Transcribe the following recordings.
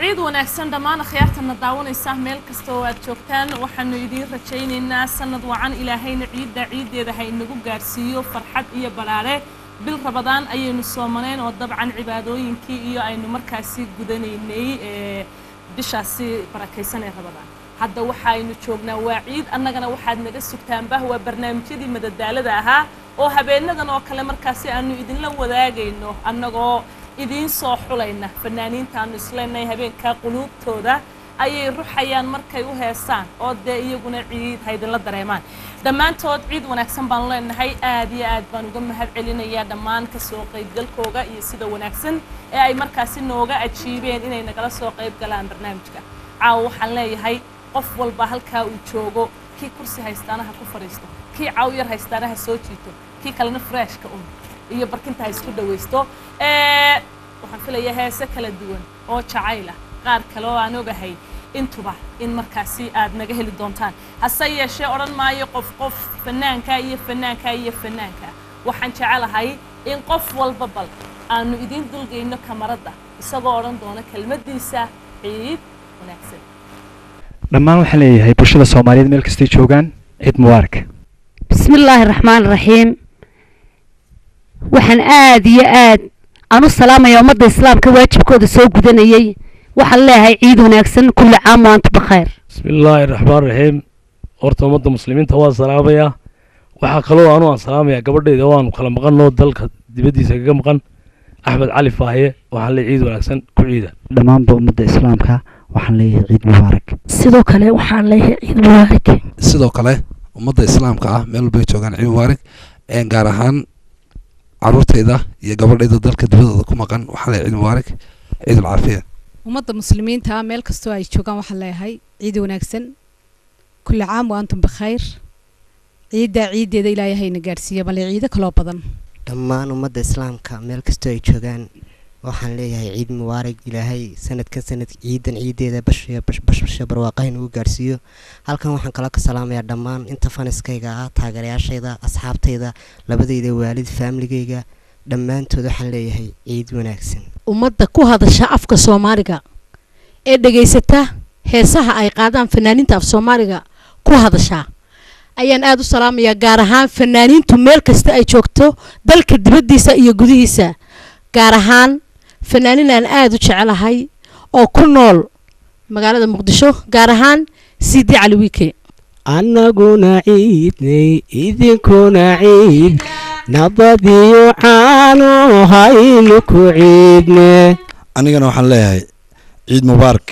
ciid wanaagsan dhammaan akhyaartana daawanaysa meel kasta oo aad joogtaan waxaanu idiin rajaynaynaa sanad wacan ilaahayna ciidda ciiddeeda ha inagu gaadhsiiyo farxad iyo balaare bil rabadaan ayaynu soomaneen oo dabcan cibaadooyinkii iyo aynu markaasi gudanaynay ee bishaasi barakaysan ee rabadaan hadda waxaaynu joognaa waa ciid annagana waxaad naga sugtaanbah waa barnaamijyadii madadaalada ahaa oo habeenadan oo kale markaasi aanu idinla wadaagayno annagoo idiin soo xulayna fanaaniinta aanu isleenahay habeenkaa quluubtooda ayay ruxayaan markay u heesaan oo dee iyaguna ciid ha idinla dareemaan dhammaantood ciid wanaagsan baanu leenahay aad iyo aad baan uga mahad celinayaa dhammaan kasoo qaybgalkooga iyo sida wanaagsan ee ay markaasi nooga ajiibeen inay nagala soo qayb galaan barnaamijka caawa waxaan leeyahay qof walba halkaa uu joogo kii kursi haystaana ha ku fadhiisto kii caaw yar haystaana ha soo jiito kii kalena freshka un iyo barkinta ha isku dhawaysto waxaan filayaa heese kala duwan oo jacayla qaar kale oo aan ogahay intuba in markaasi aad naga heli doontaan hase yeeshee odhan maayo qof qof fanaanka iyo fanaanka iyo fanaanka waxaan jecelahay in qof walba bal aanu idiin dulgayno kamaradda isagoo odhan doona kelmaddiisa ciid wanaagsan dhammaan waxaan leeyahay bulshada soomaaliyeed meel kastay joogaan ciid mubaarak بسم الله الرحمن الرحيم waxaan aad iyo aad aan u salaamaya ummadda islaamka waajibkooda soo gudanayay waxaan leeyahay ciid wanaagsan kulli caam wa antum bikhayr بسم الله الرحمن الرحيم horta ummadda muslimiinta waan salaamayaa waxaa kaloo anu aan salaamayaa gabadhayda waanu kala maqanoo dalka dibaddiisa kaga maqan axmed cali faahiye waxaan leeyahay ciid wanaagsan ku ciida dhammaanba ummadda islaamka waxaan leeyahay ciid mubaarak sidoo kale waxaan leeyahay ciid mubaarak sidoo kale ummadda islaamka ah meel walbay joogaan ciid mubaarak een gaar ahaan caruurtayda iyo gabadhayda dalka dibadooda ku maqan waxaan leeyahay ciid mubaarak ciid alcaafiya ummadda muslimiinta meel kastoo ay joogaan waxaan leeyahay ciid wanaagsan kulli caam wa antum bikhayr ciiddaa ciiddeeda ilaahay hayna gaadhsiiya bale ciido kaloo badan dhammaan ummadda islaamka meel kastoo ay joogaan waxaan leeyahay ciid mubaarak ilaahay sanadkan sanad ciidan ciideeda bashiya bashbasha barwaaqaha nagu gaarsiiyo halkan waxaan kala ka salaamayaa dhammaan inta faniskayga ah taageerayaashayda asxaabtayda labadayda waalid faamiligayga dhammaantood waxaan leeyahay ciid wanaagsan ummadda ku hadasha afka soomaaliga ee dhegaysata heesaha ay qaadaan fanaaniinta af soomaaliga ku hadashaa ayaan aada u salaamayaa gaar ahaan fanaaniintu meel kasta ay joogto dalka dibaddiisa iyo gudihiisa gaar ahaan fanaanin aan aada u jecelahay oo ku nool magaalada muqdisho gaar ahaan sidi cali wiike annaguna ciidnay idinkuna ciid nabadiyo caano haynu ku ciidne anigana waxaan leeyahay ciid mubaarak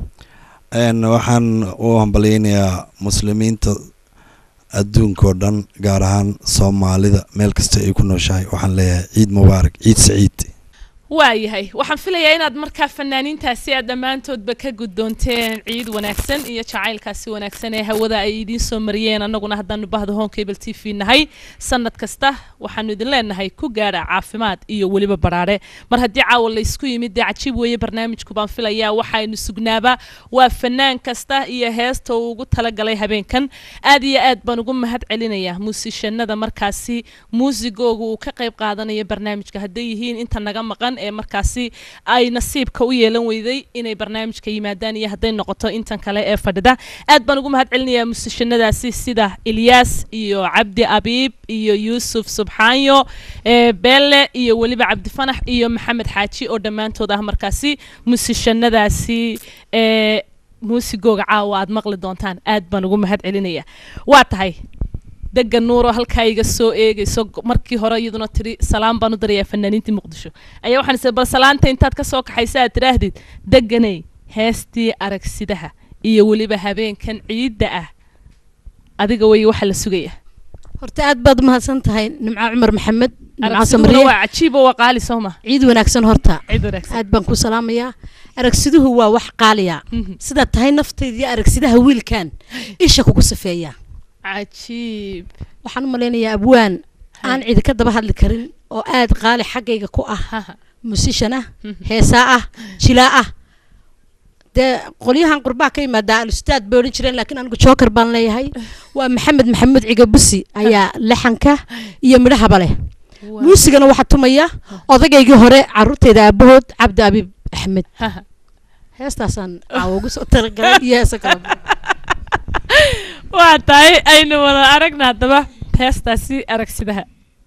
n waxaan u hambalyeynayaa muslimiinta adduunkao dhan gaar ahaan soomaalida meel kasta ay ku nooshahay waxaan leeyahay ciid mubaarak ciid saciid waayahay waxaan filayaa inaad markaa fanaaniintaasi aad dhammaantoodba ka guddoonteen ciid wanaagsan iyo jacaylkaasi wanaagsan ee hawada ay idiin soo mariyeen annaguna haddaanu bahda home cable t v nahay sanad kasta waxaanu idin leenahay ku gaadha caafimaad iyo weliba baraare mar haddii caawa laysku yimid dee cajiib weeye barnaamijku baan filayaa waxaynu sugnaaba waa fanaan kasta iyo heesta uu ugu talagalay habeenkan aad iyo aad baan ugu mahad celinayaa muusishanada markaasi muusigooga uu ka qayb qaadanaya barnaamijka hadday yihiin inta naga maqan ee markaasi ay nasiibka u yeelan weyday inay barnaamijka yimaadaan iyo hadday noqoto intan kale ee fadhida aad baan ugu mahad celinayaa musishanadaasi sida ilyaas iyo cabdi abiib iyo yuusuf subxaanyo beelle iyo weliba cabdifanax iyo maxamed xaaji oo dhammaantood ah markaasi musishanadaasi muusigooga caawa aad maqli doontaan aad baan ugu mahad celinayaa waa tahay degan nuuro halkaa iga soo eegayso markii hore iyaduna tiri salaam baan u darayaa fanaaniintii muqdisho ayaa waxaan isay bal salaanta intaad ka soo kaxaysa aad tidhaahdid deganay heestii aragsidaha iyo weliba habeenkan ciidda ah adiga wey waxa la sugaya horta aad baad umahadsan tahay nimco cumar maxamed aragsiduhuna waa cajiib oo waa qaali soo ma ciid wanaagsan horta ciid wanaagsan aad baan ku salaamayaa aragsiduhu waa wax qaaliya sidaad tahay naftayda iyo aragsidaha wiilkan isha kugu safeeya cajiib waxaan u malaynayaa abwaan aan cidi ka daba hadli karin oo aad qaali xaggayga ku ah musishan ah heesaa ah jilaa ah dee qolyahan qurbaa ka yimaadaa alustaad bay odhan jireen laakiin anigu joker baan leeyahay waa maxamed maxamuud cigabusi ayaa laxanka iyo midhahaba leh muusigana waxaa tumaya odagaygii hore caruurteyda aabahood cabdi abiib axmed heestaasaan caawa ugu soo talagalay iyo heesa kale waa tahay aynu wada aragna haddaba heestaasi aragsidaha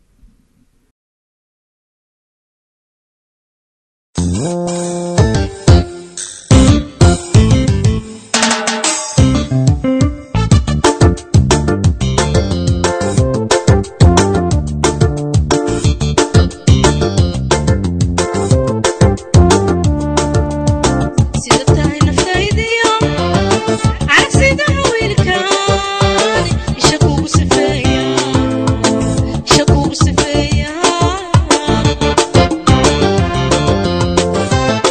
sida tahay naftaydiyo caragsidaha wiilkaan isha kugu sifeeya isha kugu sifeeya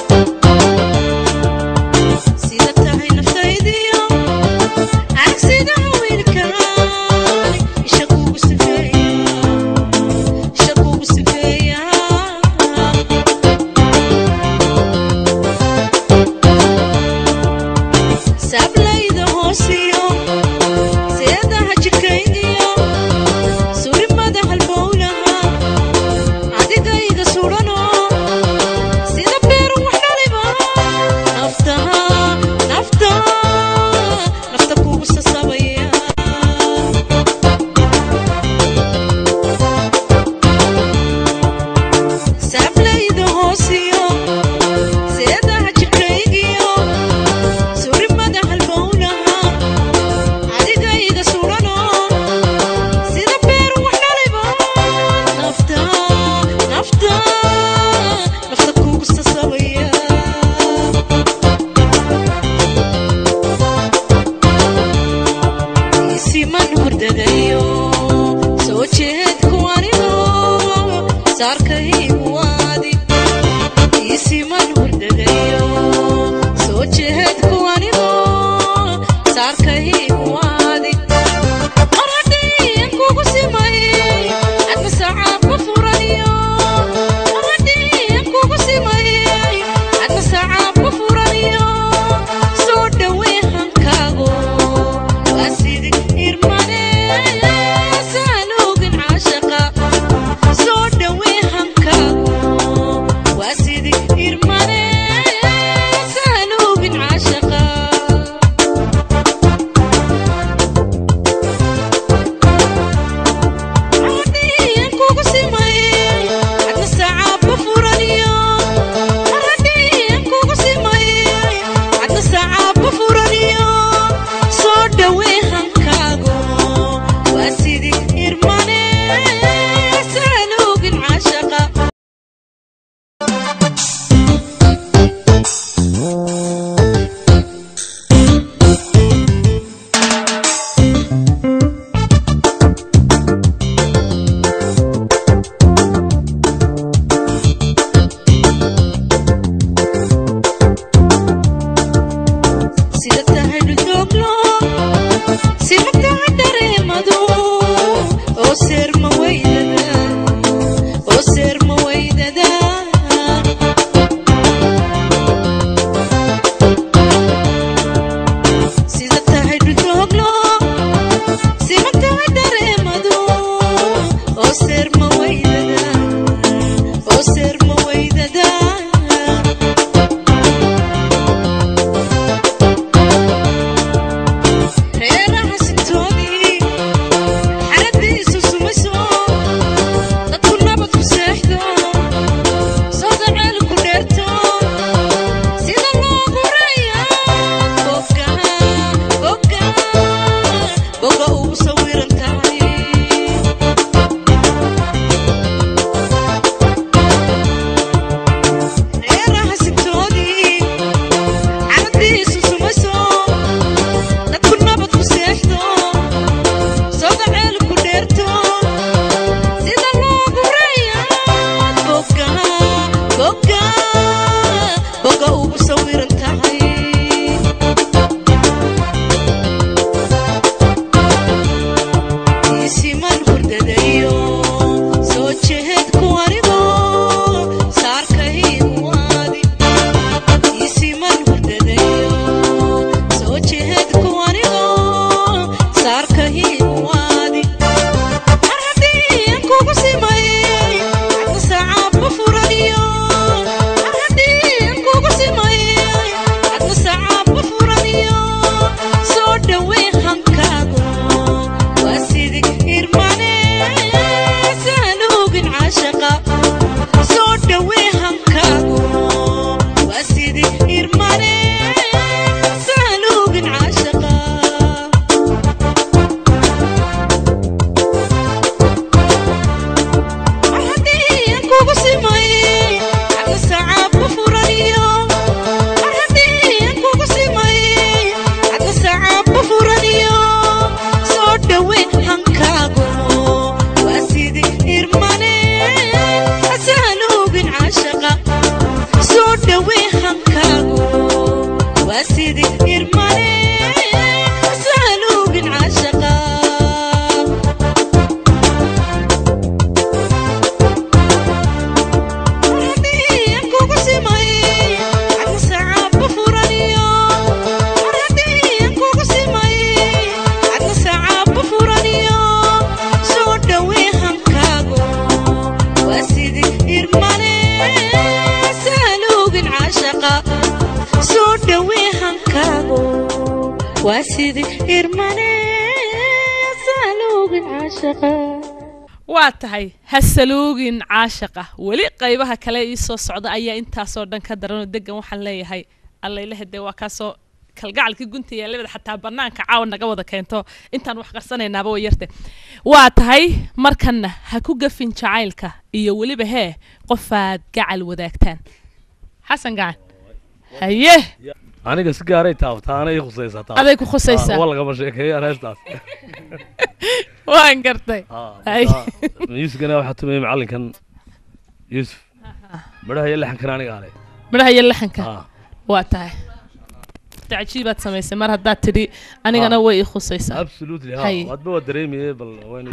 waa sidii irmane saaluugin caashaqa waa tahay hasaluugin caashaqa weli qaybaha kale ii soo socda ayaa intaasoo dhan ka daranoo degan waxaan leeyahay allaylehe dee waa kaasoo kalgacalkii gunta yaalabada xataa banaanka caawa naga wada keento intaan wax qarsanaynaaba way yarte waa tahay markanna ha ku gafin jacaylka iyo weliba hee qofaad gacal wadaagtaan xasan gacan haye aniga si gaaray taabtaa anay khusaysaa taas. Aday ku khusaysaa. Ah, waa lagama sheekeeyaan heestaas waan gartay Hay. yuusufkana waxaa tumayay macallinkan yuusuf midhaha iyo lexankana aniga ale midhaha iyo laxanka waa tahay tacajiibaad samaysay mar haddaad tidhi anigana way ii khusaysaa absolutely ha Hay. hadba waa dareemaye bal waynu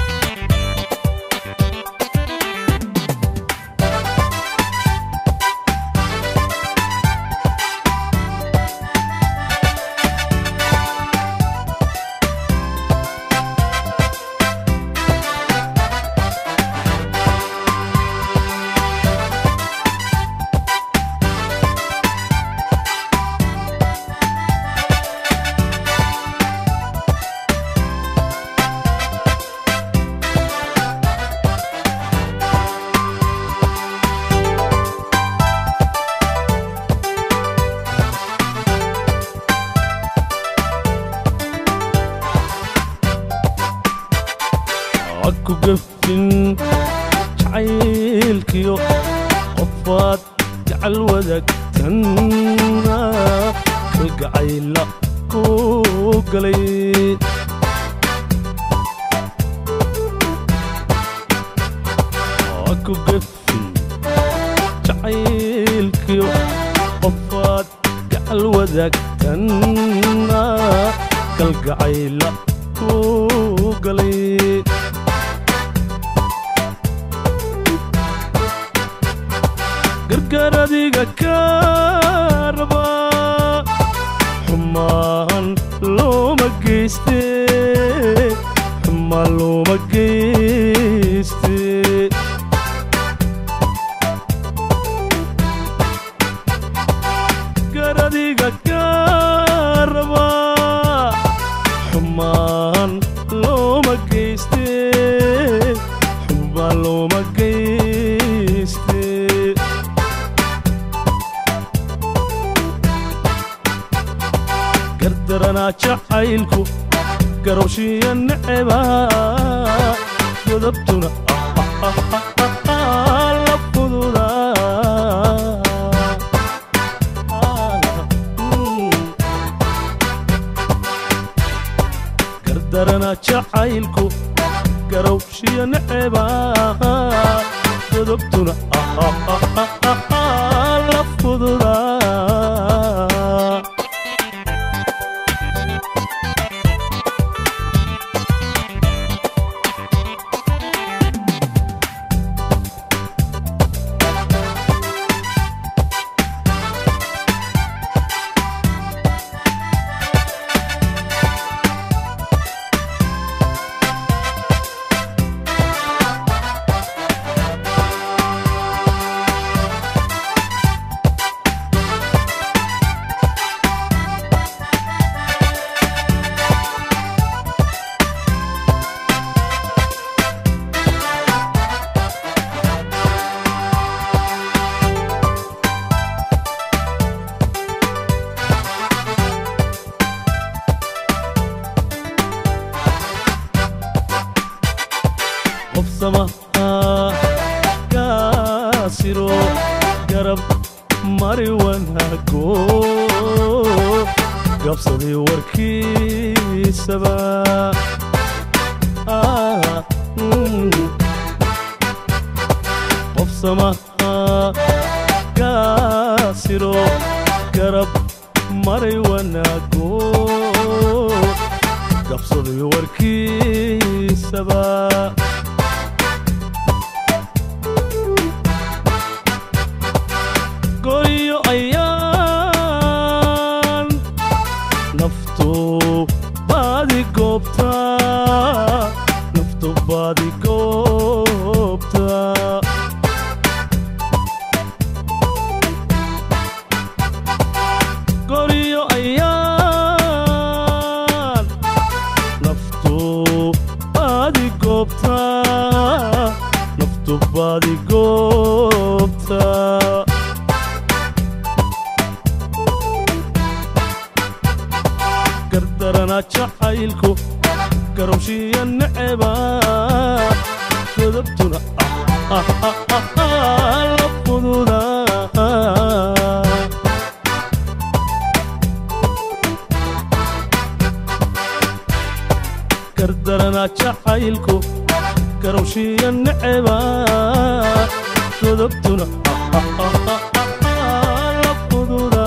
ku gafin jacaylkiyo qofaad gacal wadaagtanna kalgacayla ku galay ku gafin jacaylkiyo qofaad gacal wadaagtanna kalgacayla ku galay gargaar adiga ka raba xumaan looma geyste xumaan looma geyste gargaar adiga ka raba xumaan looma geyste xumaan looma geyste gardaranaa jacaylku garowshiya neceba godabtuna la fududa gardaranaa jacaylku garowshiya neceba godabtuna la fududa qof samaha kaasiro garab mari wanaago gabsaday warkiisaba Ah, mm. qof samaha kaasiro garab maray wanaago gabsaday warkiisaba goyo ayaan naftu baadi goobta naftu baadi goobta goryo ayaan gardarana jacaylku garowshiya neceba godobtuna ah, ah, ah, ah, la fududa gardarana jacaylku garowshiya neceba godobtuna ah, ah, ah, ah, ah, la fududa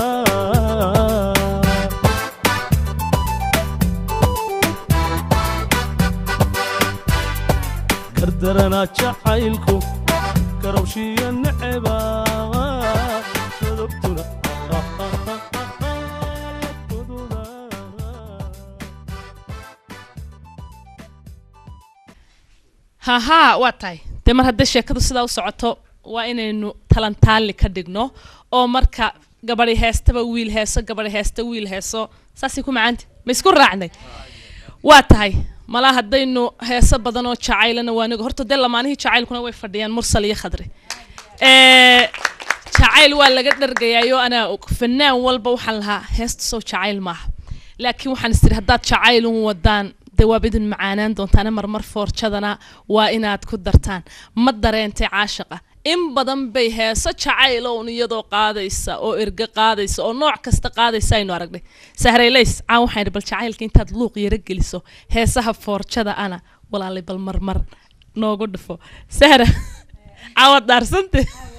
gardarana jacaylku garowshiya neceba godobtuna ah, ah, ah, ah, ah, la fududa hahaa waa tahay dee mar haddii sheekadu sidaa u socoto waa inaynu talantaali ka dhigno oo marka gabadhi heestaba wiil heeso gabadhi heesta wiil heeso saasay ku macaanta ma isku raacnay waa tahay malaa haddaynu heeso badan oo jacaylana waa niga horta dee lamaanihii jacaylkuna way fadhiyaan mursal iyo khadri ee jacayl waa laga dhargayaayo anaa og fanaan walba waxaan lahaa heesta soo jacayl maaha laakiin waxaan istiri haddaad jacayl un wadaan dee waaba idin macaanaan doontaane marmar foorjadana waa inaad ku dartaan ma dareentay caashaqa in badan bay heeso jacayl own iyadoo qaadaysa oo erge qaadaysa oo nooc kasta qaadaysa aynu aragnay sahraylays caan waxaan idhi bal jacaylka intaad luuq yaro geliso heesaha foorjada ana walaalay bal marmar noogu dhufo sahra caawad daarsante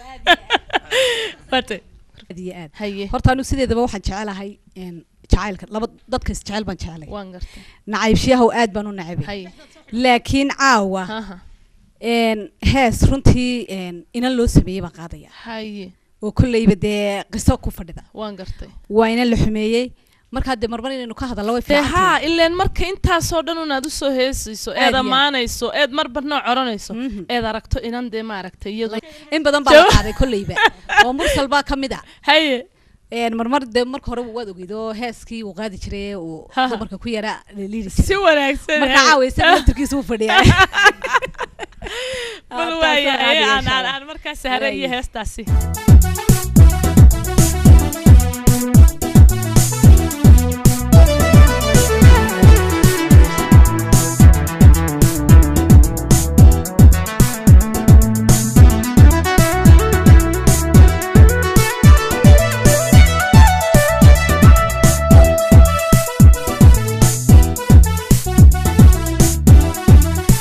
Wate. aad iyo aad haye horta anigu sideedaba waxaan jecelahay een, jacaylka laba dadka is jecel baan jecelay waan gartay nacaybshiyahow aad baan u nacabay haye laakiin caawa haha een, hees runtii een, inan loo sameeyey baan qaadaya haye oo kolleyba dee qiso ku fadhida waan gartay waa inan la xumeeyey markaa dee marmar inaynu ka hadallo way dee fiican haa tahay. ileen marka intaasoo dhan unaad usoo heesayso Aad eed iyo aad. ammaanayso eed marba nooc oranayso eed aragto inan dee maaragtay iyadu in badan baa la Jawa- qaaday kolleyba oo mursal baa ka mid a haye een, marmar dee marka hore waad ogeyd oo heeskii uu qaadi jiray uu Haha. dumarka ku yara liiri jiray si wanaagsan marka haye. caawa isaga laftirkiisa uu fadhiyaa bal Ah, waaya taasoo ee caadi aan insha aan Allah. aan markaa sahre iyo Waaya. heestaasi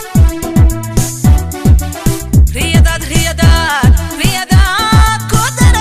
riyadaad riyadaad riyadaad ku dar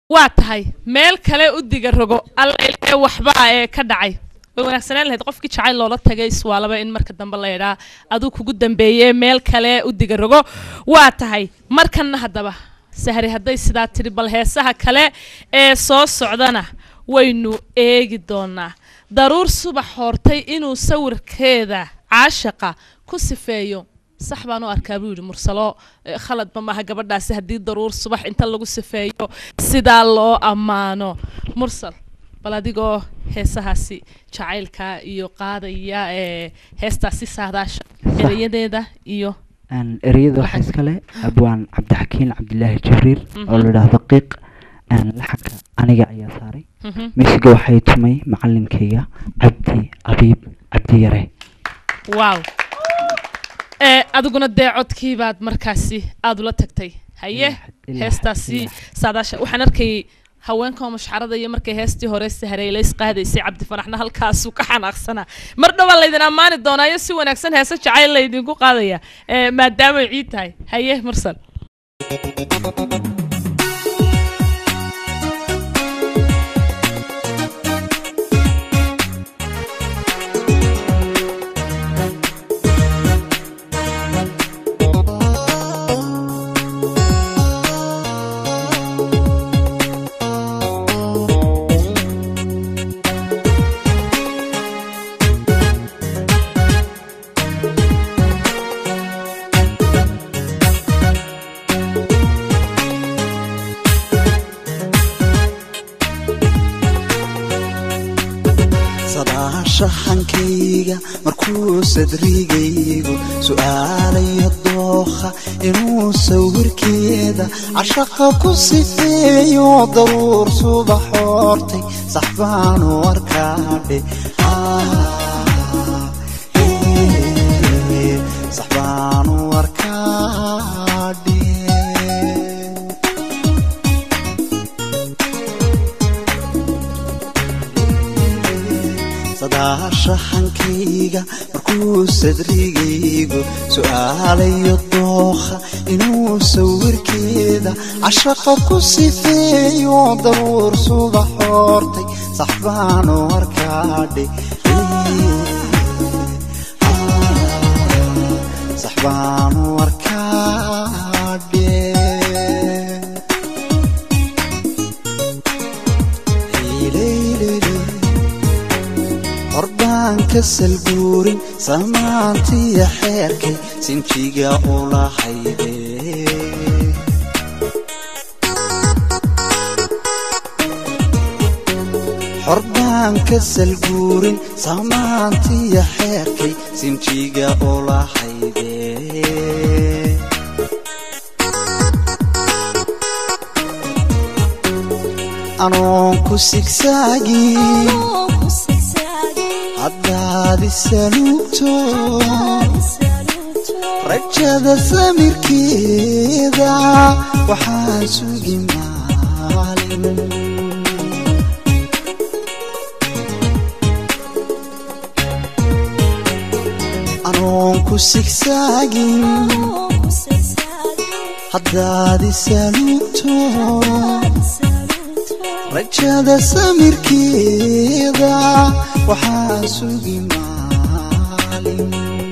waa tahay meel kale u diga rogo alla ilaahay waxbaa ee ka dhacay way wanaagsanaan lahayd qofkii jacayl loola tagay iswaalaba in marka dambe la yidhaa aduu kugu dambeeye meel kale u diga rogo waa tahay markanna haddaba sahri hadday sidaa tidhi bal heesaha kale ee soo socdana waynu eegi doonaa daruur subax hortay inuu sawirkeeda caashaqa ku sifeeyo sax baan u arkaa buu yidhi mursalo eh, khaladba maaha gabadhaasi haddii daruur subax inta lagu sifeeyo sidaa loo ammaano mursal bal adigoo heesahaasi jacaylka iyo qaadaya ee heestaasi saadaasha erayadeeda iyo Een, ereyada waxaa iskale abwaan cabdixakiin cabdilaahi jibriil oo la idhaahdo qiiq een, laxanka aniga ayaa saaray Mhm. miisiga waxay tumay macalinkayga cabdi abiib cabdi yare waaw ee adiguna dee codkii baad markaasi aada ula tagtay haye ilaa heestaasi saadaasha waxaan arkayay haweenka mashxarada iyo markay heestii hore sahareelays qaadaysay cabdi fanaxna halkaasuu ka xanaaqsanaa mar dhowaa laydin ammaani doonaayo si wanaagsan heese jacayl laydinku qaadaya ee maadaamay ciid tahay haye mursal sadaashaxankayga markuu sadrigaygu su'aalayo dookha inuu sawirkeeda cashaqa ku sifeeyo daruur subax hortay sax baanu arkaadhe sax baanu arkaadhe sadaashaxankayga markuu sadrigaygu su'aalayo dookha inuu sawirkeeda cashaqa ku sifeeyo daruur subax hortay sax baanu arkaadhe sax baanu arkaadhe horbaan ka salguurin samaantiya xeerkay sinjiga ula hayde horbaan ka salguurin samaantiya xeerkay sinjiga ula hayde anoon ku sigsaagin haddaad isaluugto rajada samirkeeda waxaan sugi maalin anoon ku sigsaagin haddaad isaluugto rajada samirkeeda waxaan sugi maalin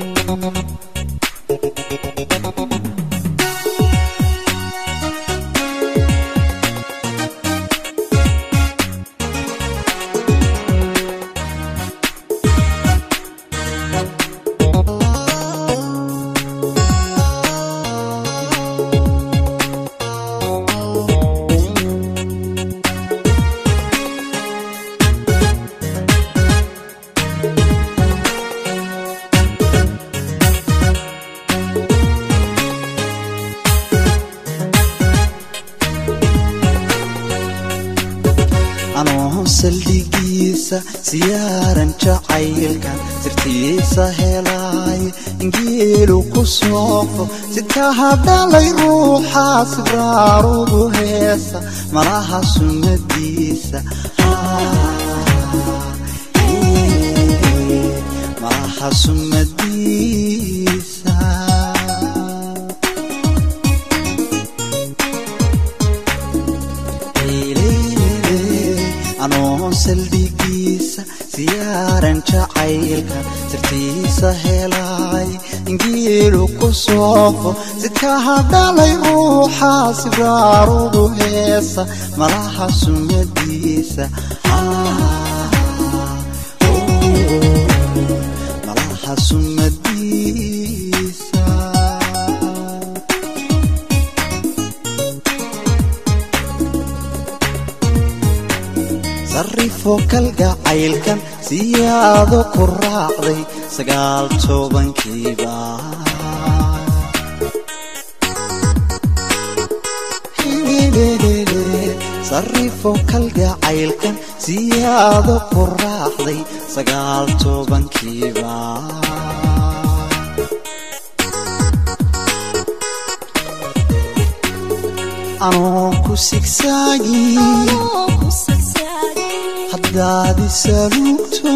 anoon saldhigiisa siyaaran jacaylkan sirtiisa helaayo ingeelu ku soofo sitaha dhalay ruuxa sibraarugu heesa malaha sunnadiisa malaha sunnadiisa geelu ku soofo sidkaha dhalay ruuxa sibraarugu heesa malaha sumadiisa malaha sumadiisa sarrifo kalgacaylkan siyaado ku raacday sagaal tobankiiba sarrifo kalgacaylkan siyaado ku raacday sagaal tobankiiba anoon ku sigsaagin haddaad isaluugto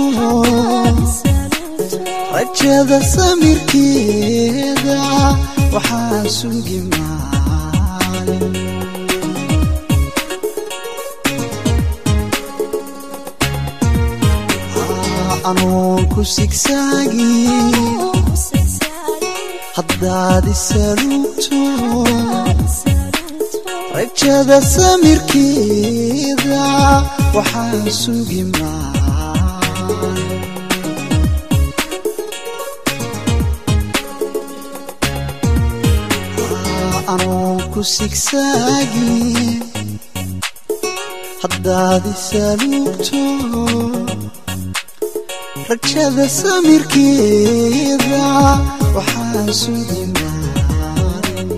rajada samirkeeda waxaa sugi maalin anoon ku sigsaagin haddaad isaluugto rajada samirkeeda waxaa sugi maalin anoon ku sigsaagin haddaad isaluugto rajada samirkeeda waxaa sugi maalin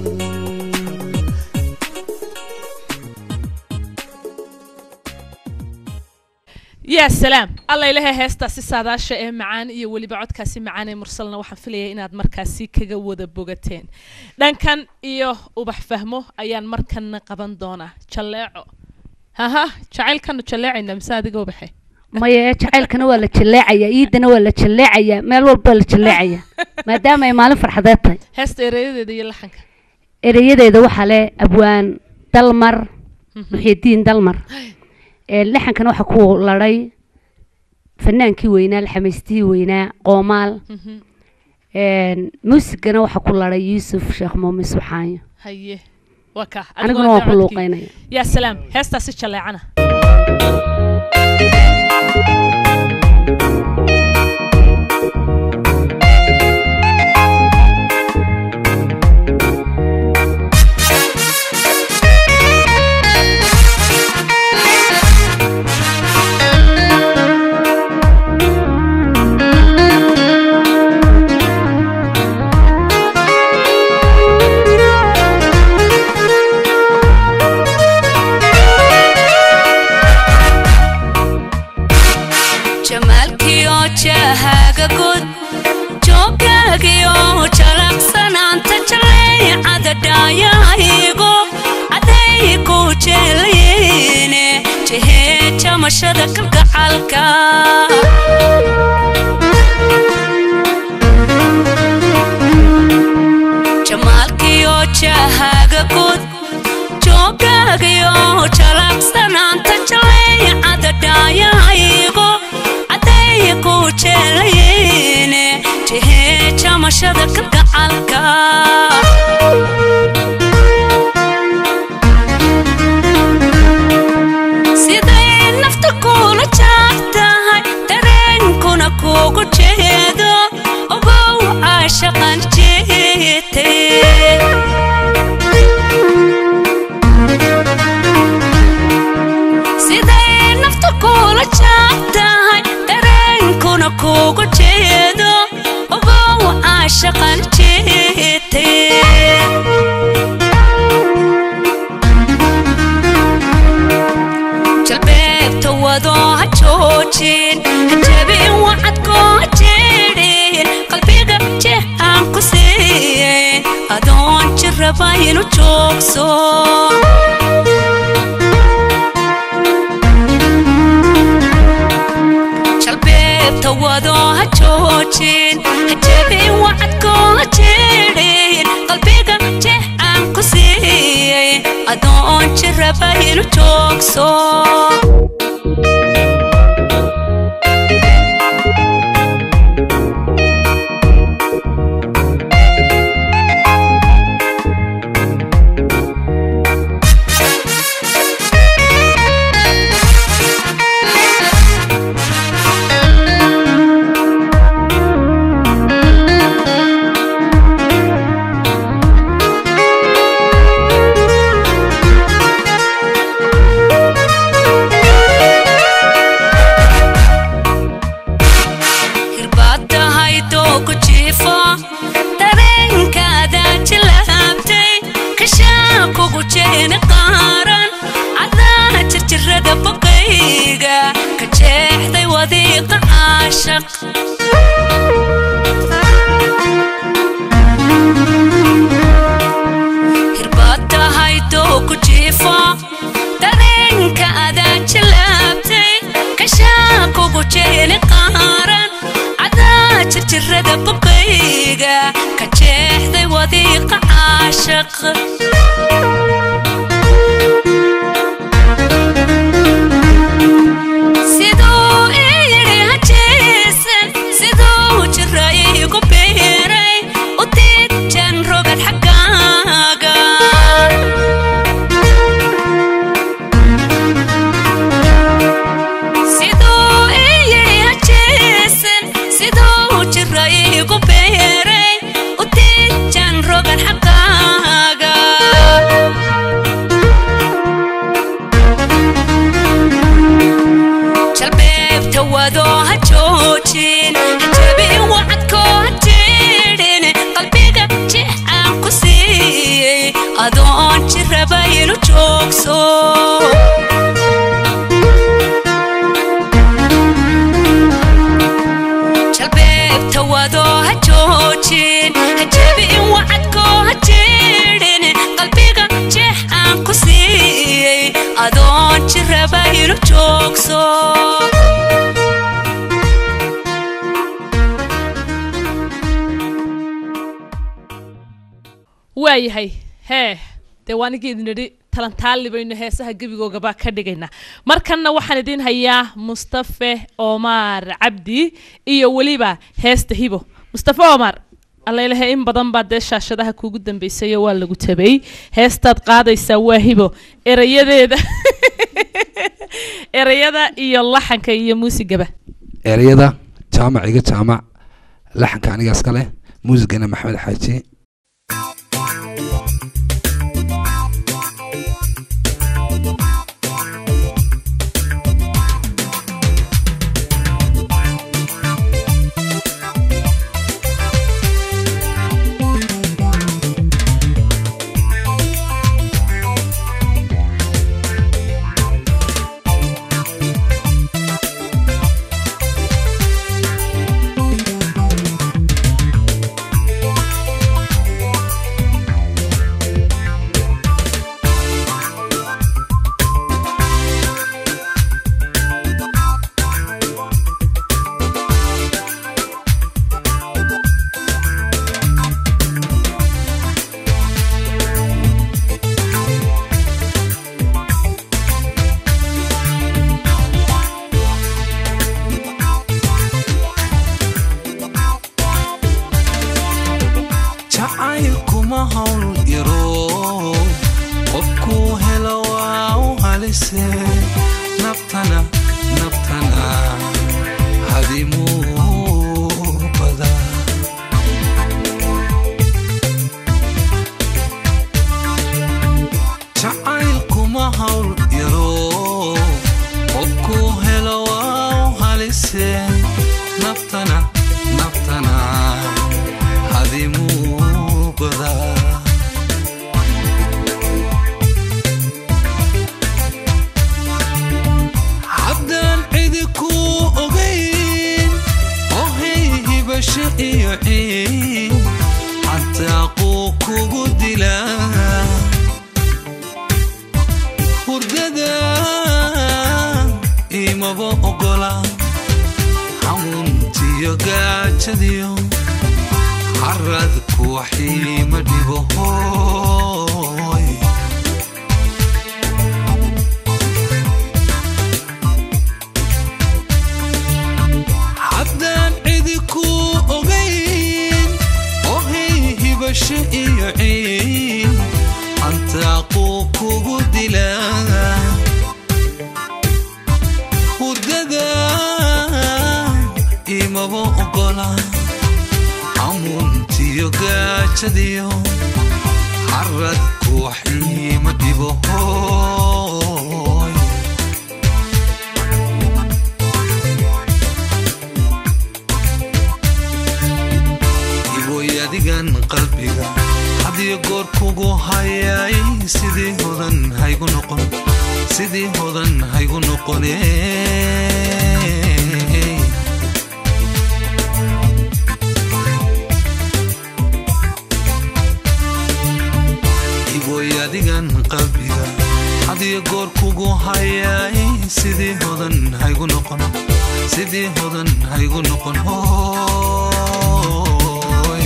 yaa salaam alla ilahay heestaasi saadaasha ee macaan iyo weliba codkaasi macaan ee mursalna waxaan filaya inaad markaasi kaga wada bogateen dhankan iyo ubax fahmo ayaan markanna qaban doonaa jalleeco haha jacaylkanu jalleecayna mise adiga ubaxe maya jacaylkana waa la jaleecaya iidana waa la jaleecaya meel walba la jaleecaya maadaama ay maalin farxadeed tahay heesta ereyadeeda iyo laxanka ereyadeeda waxaa le abwaan dalmar muxiidiin dalmar ee laxankana waxaa ku ladhay fanaankii weynaa laxamaystihii weynaa qoomaal muusigana waxaa ku ladhay yuusuf sheekh muumin subxaanyo haye waa ka aniguna waan ku luuqeynaya yaa salaam heestaasi jalleecana jamaalkiyo jahaaga gud joogaagiyo jalaqsanaanta jaleecada dhaayahaygo adaygu jeelayne jehee jamashada kalgacalka jamaalkiyo jahaaga gud joogaagiyo jalaqsanaanta jaleecada dhaayahaygo adaygu jeelayne jehee jamashada kalgacalka siday nafta kula jaartahay dareenkuna kugu jeedo ogow caashaqan jeetay siday nafta kula jaartahay dareenkuna kugu jeedo ogow caashaqan jeetay jalbeebta wado ha joojin ha jabin wacadkoo ha jeedhin qalbiga jeexaan ku siiyey adoon jirraba inu joogso jalbeebta wado ha joojin ha jabin wacadkoo ha jeedhin qalbiga jeexaan ku siiyey adoon jirraba inu joogso wadiiqa caashaq hirbaad tahay doo ku jiifa dareenka adaa jilaabtay kashaa kugu jeeli qaaran cadaa jirjirada buqayga ka jeexday wadiiqa caashaq siduu ii yidhi hajeesan siduu jira iigu biiray u diidjan rogad xaggaaga siduu ii yidhi hajeesan siduu jira iigu biiray u diidjan rogad xaggaaga jalbeebta wadoo ha joojin hajabin wacadkoo ha jiidhin qalbiga jix aan ku siiyey adoon jiraba inu joogso jalbeebta wadoo ha joojin hajabin wacadkoo ha jiidhin qalbiga jix aan ku siiyey adoon jiraba inu joogso waayahay hee dee waanigeedu nidhi talantaali baynu heesaha gebigoogabaa ka dhigaynaa markanna waxaan idiin hayaa mustafe omar cabdi iyo weliba heesta hibo mustafe omar allailahe in badan baa dee shaashadaha kuugu dambaysayo waa lagu tabay heestaad qaadaysaa waa hibo erayadeeda erayada iyo laxanka iyo muusigaba ereyada jaamac iga jaamac laxanka aniga iska leh muusigana maxamed xaaji jacaylkuma hawl yaro qofkuu helo waa u halise nabtana nabtana hadimuu bada jacaylkuma hawl yaro qofkuu helo waa u halise naftana naftana hadimuu badaa haddaan cidi kuu ogayn oo hey hibasho iyo ciin cantaaquu kugu dilaa hurdada imaba ogola xamuuntiyo gaajadiyo caradku waxiima dhibo hooy haddaan cidi kuu ogayn oo hey hibasho iyo ciin cantaaquu kugu dilaa hurdada imaba ogola amuntiyo gaajadiyo caradku waxiima dhibo hooy iboy adigan qalbiga hadiyo goor kugu hayay sidii hodan haygu noqon sidii hodan haygu noqonee iboy adigan qalbiga hadiyo goor kugu hayay sidii hodan haygu noqon sidii hodan haygu noqon hooy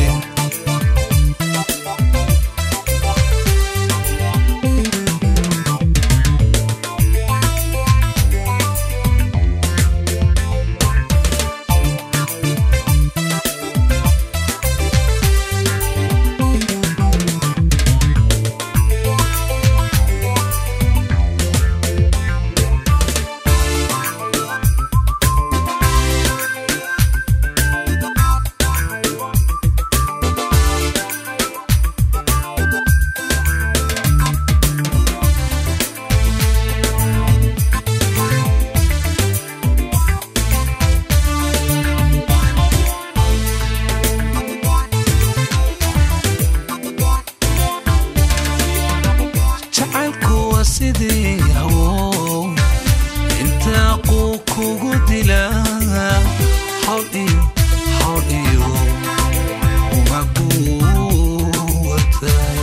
jacaylku waa sidii hawo intaa quu kugu dilaa hawl iyo hawl iyo umaguwatay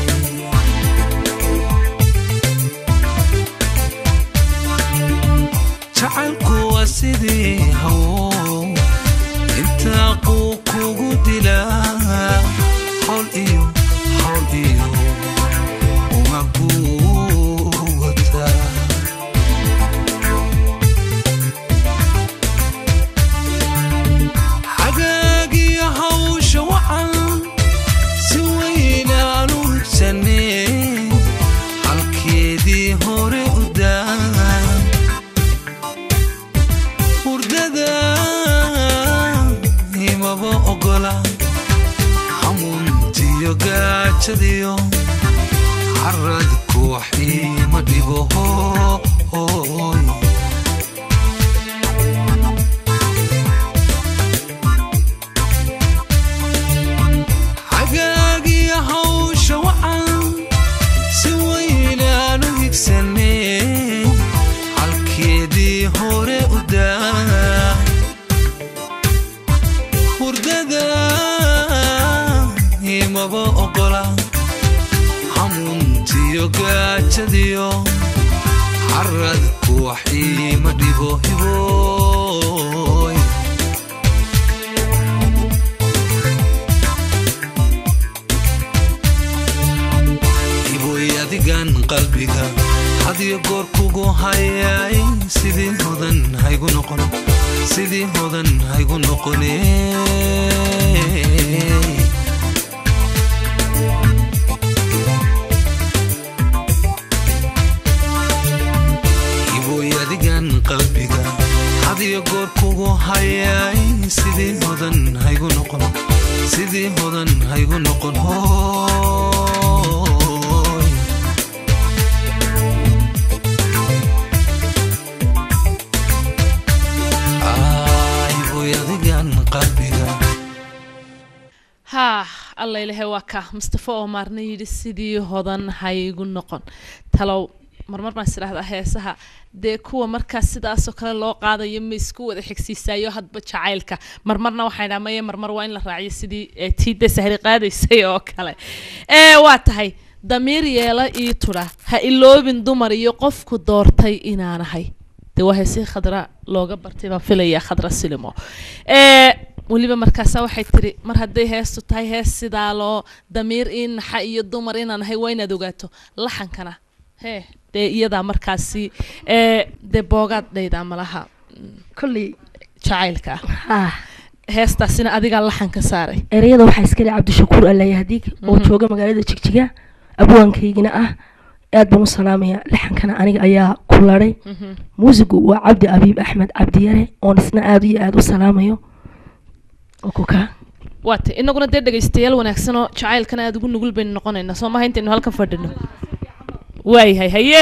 jacaylku waa sidii hawo intaa quu kugu dilaa hawl iyo hawl iyo umaguwata xagaagiyo hawsha wacan si weynaan u higsanee halkeedii hore u daa hurdada imaba ogola hamuuntiyo gaajadiyo caradku wax iima dhibo hooy xagaagiyo hawsha wacan si weynaan u higsanee halkeedii hore u daa hurdada imaba ogola hamuuntiyo gaajadiyo caradku wax iima dhibo hibooy hiboy adigan qalbiga hadiyo goor kugu hayay sidii hodan haygu noqon sidii hodan haygu noqone iboy adigan qalbiga hadiyo goor kugu hayay sidii hodan haygu noqon sidii hodan haygu noqon hooy iboy adigan qalbiga haa alla ilahay waa ka mustafa oo maarna yidhi sidii hodan haygu noqon talow marmar baan isdhahdaa heesaha dee kuwa markaas sidaasoo kale loo qaadayo ma isku wada xigsiisaayo hadba jacaylka marmarna waxaan idhaha maye marmar waa in la raaciyo sidii ee tiida sahri qaadaysay oo kale ee waa tahay damiir yeela ii tudha ha iloobin dumar iyo qofku doortay inaanahay dee waa heesii khadra looga bartay baan filayaa khadra silimo ee weliba markaasa waxay tiri mar hadday heestu tahay hees sidaa loo damiir ii naxa iyo dumar inaan ahay waa inaad ogaato laxankana hee dee iyadaa markaasi ee dee boogaad dhaydaa malaha kolley jacaylka ah heestaasina adigaa laxanka saaray ereyada waxaa iska leh cabdishakuur alayahdiig oo Mhm. jooga magaalada jigjiga abwaankaygina ah aad baan u salaamaya laxankana aniga ayaa ku laday Mhm. muusigu waa cabdi abiib axmed cabdiyare oon isna aad iyo aad u salaamayo oo ku kaa waata inaguna dee dhegaystayaal wanaagsan oo jacaylkana aada ugu nugul baynu noqonaynaa soo maha intaynu halkan fadhino waayahay haye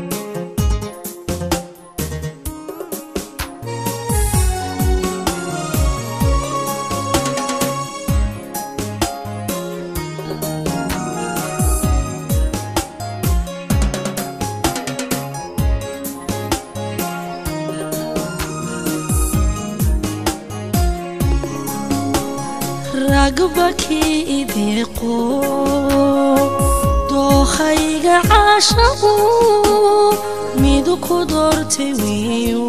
Thank ragbakii ideeqo dookhayga caashaqu midu ku doortay weeyo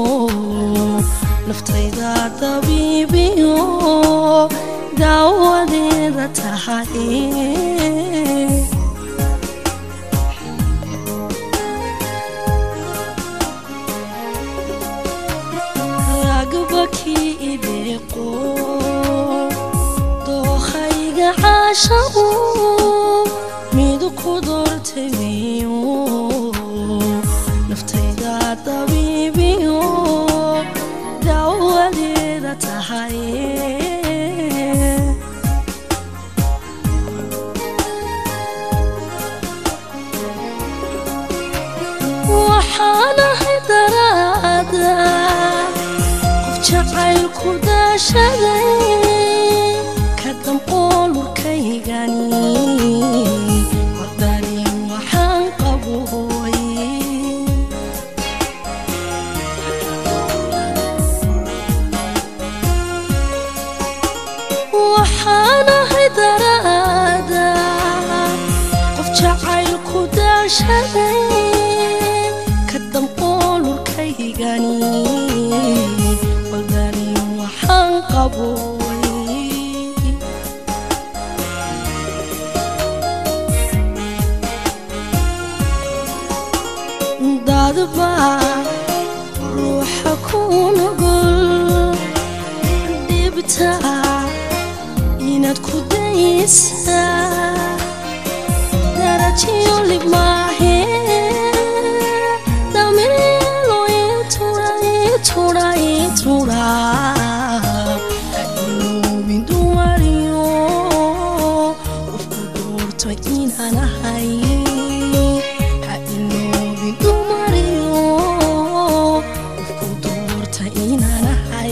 naftayda dabiibiyo daawadeeda tahay ragbakii ideeqo dookhayga caashaqu midu ku doortay weeyo naftayda dabiibiyo daawadeeda tahay waxaanahay daraada qof jacaylku daashaday ka damqoolurkaygani wadani waxaan qabooy waxaanahay daraada qof jacaylku daashaday ka damqoolurkaygani wadani waxaan qabooy dadba ruuxa ku nugul dhibta inaad ku daysa darajiyo lib maahe damiilo itura itura itura hailowin dumariyo qofku doorto inaan ahay ha iloobin dumariyo qofku doorta inaan ahay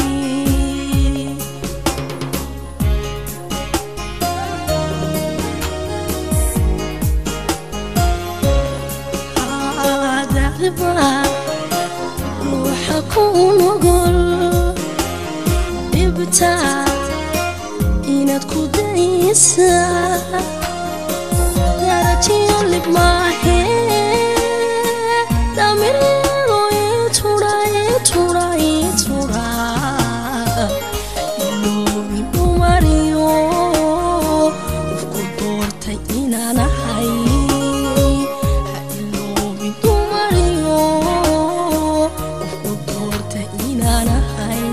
dacdiba ruuxa ku nugul dhibta inaad ku daysa darajiyo lib maahe damirilo itura itura itura iloobin dumariyo qofku doortay inaan ahay ha iloobin dumariyo qofku doortay inaan ahay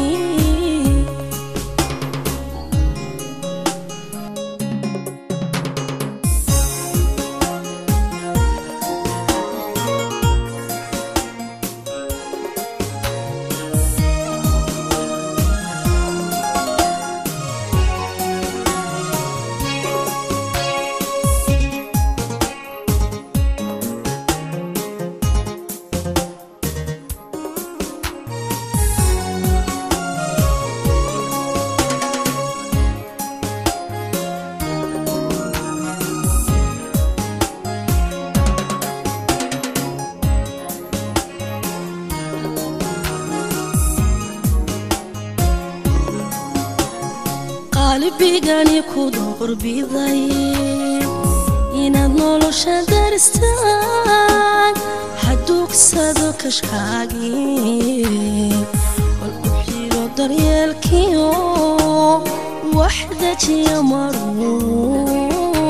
qalbigani ku doorbiday inaad nolosha daristaan haduugsado kashkaagii bal u xiro daryeelkiyo wax dejiya maruun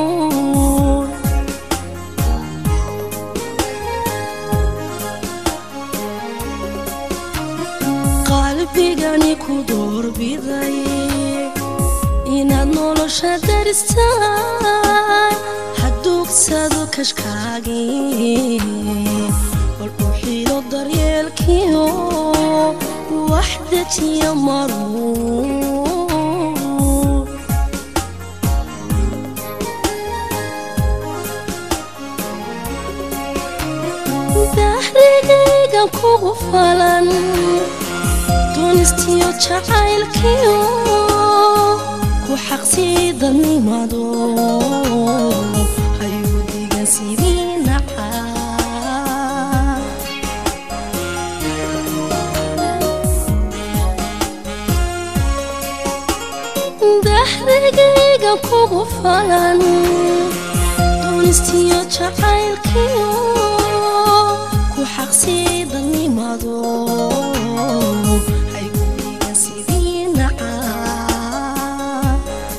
qalbigani ku doorbiday inaad nolosha daristaan haduugsado kashkaagii bal u xiro daryeelkiyo wax dejiya maruun dahrigaygan kugu falan dunistiyo jacaylkiyo ku xaqsiidanimado hayuu digan sidii nacaa yaa kugu falan doonistiyo jacaylkiyo ku xaqsii dadnimado hayguliga sidii nacaa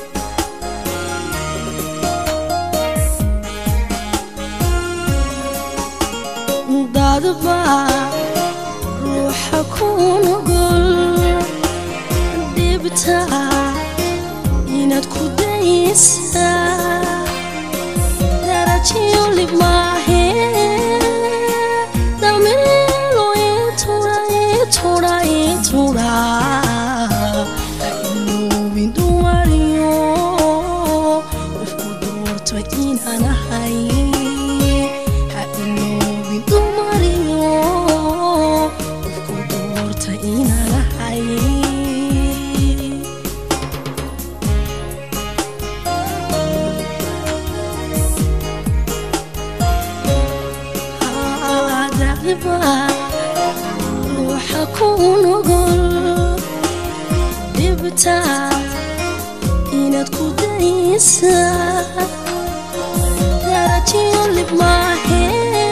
dadba ruuxa ku nugul dhibta inaad ku daysaa darajiyo lib maahe damiilo itura itura itura ha iloobin dumariyo qofku doorto inaan ahay ha iloobin dumariyo qofku doorta inaan ahay dacdiba ruuxa ku nugul dhibta inaad ku daysaa darajiyo lib maahe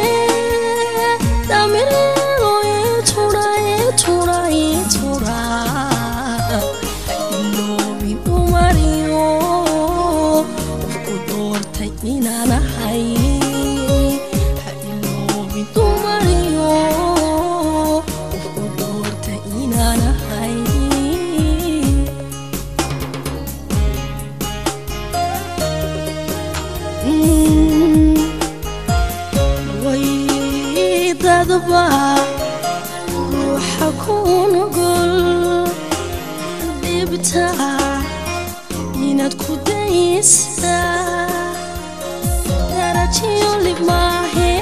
damirilo itura itura itura iloobin dumariyo qofku doortay inaan ahay ha iloobin dumariyo qofku doortay inaan ahay Mm. way dadba ruuxa ku nugul dhibta inaad ku daysaa darajiyo lib maahe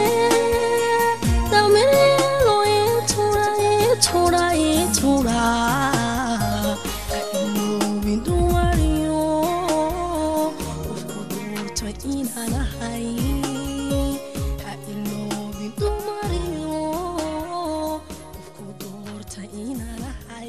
damirilo itura itura itura ha iloobin dumariyo qofku doorto inaan ahay ha iloobin dumariyo qofku doorta inaan ahay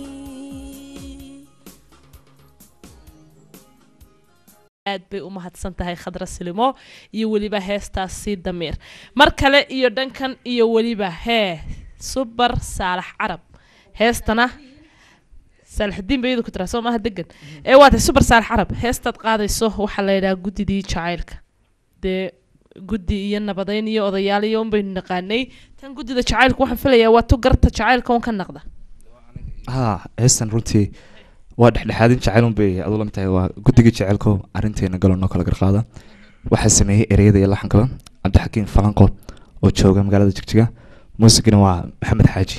aad bay u mahadsan tahay khadra silimo iyo weliba heestaasi damiir mar kale iyo dhankan iyo weliba hee subar saalax carab heestana saalaxdiin ba iyadu ku tiraa soo maaha degan ee waa tahay subar saalax carab heestaad qaadayso waxaa la yidhaha guddidii jacaylka dee guddi iyo nabadeyn iyo odayaal iyo un baynu naqaanay tan guddida jacaylka waxaan filayaa waa tu garta jacaylka un ka naqda ها heestan runtii waa dhexdhexaadin jecel un bay adu lamid tahay waa guddiga jecelko arrinteena galo noo kala garqaada waxaa sameeyey ereyada iyo laxankaba cabdixakiim falanqo oo jooga magaalada jigjiga muusigana waa maxamed xaaji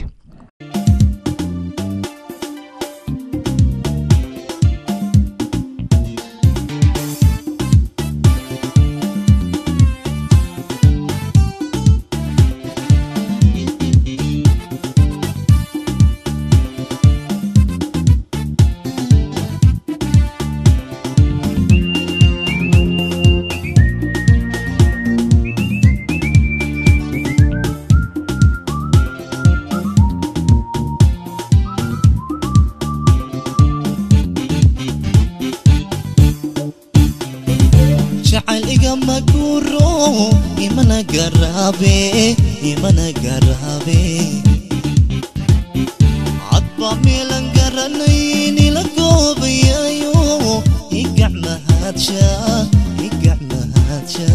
jacayl igama guuro imana garaabe imana garaabe cadba meelan garanayn ila goobayayo igac mahadsha igac mahadsha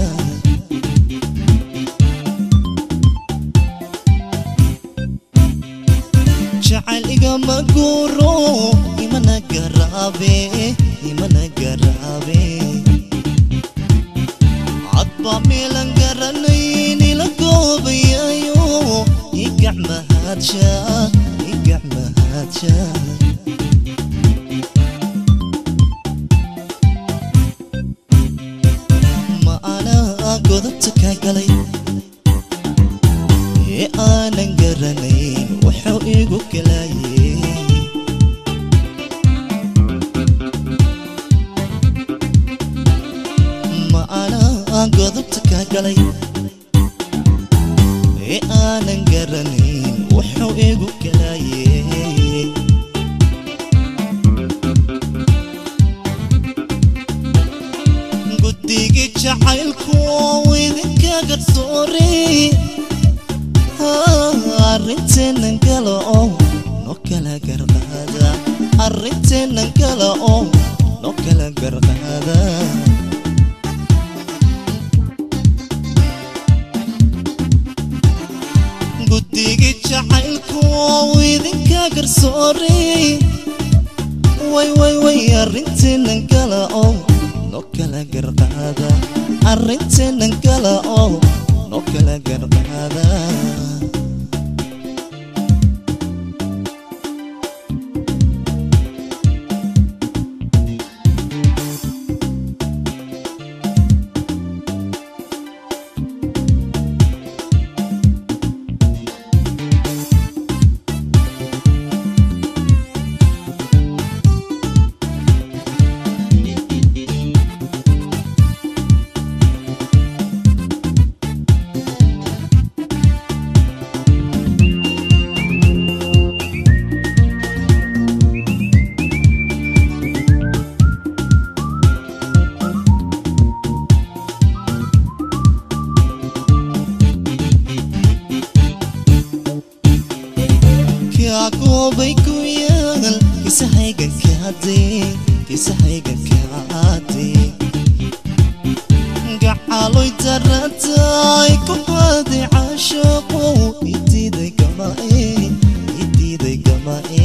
jacayl igama guuro imana garaabe imana garaabe cadba meelan garanayn ila goobayayo igac mahadsha igac mahadsha ma anaa godobta kaa galay ee aanan garanayn wuxuu igu galaayey ma anaa godobta kaa galay ee aanan garanayn wuxuu igu galaayey jacaylku idinka garsoore arrinteennan gala oo no kala garqaada arrinteennan gala oo no kala garqaada guddigii jacaylku idinka garsoore way way way arrinteennan gala oo no kala garqaada arrinteennan gala oo no kala garqaada kaagobay ku yaal kisahaygan kaade kisahaygan kaade gacaloy daratay ku haade caashaqo idiiday gamae idiiday gamae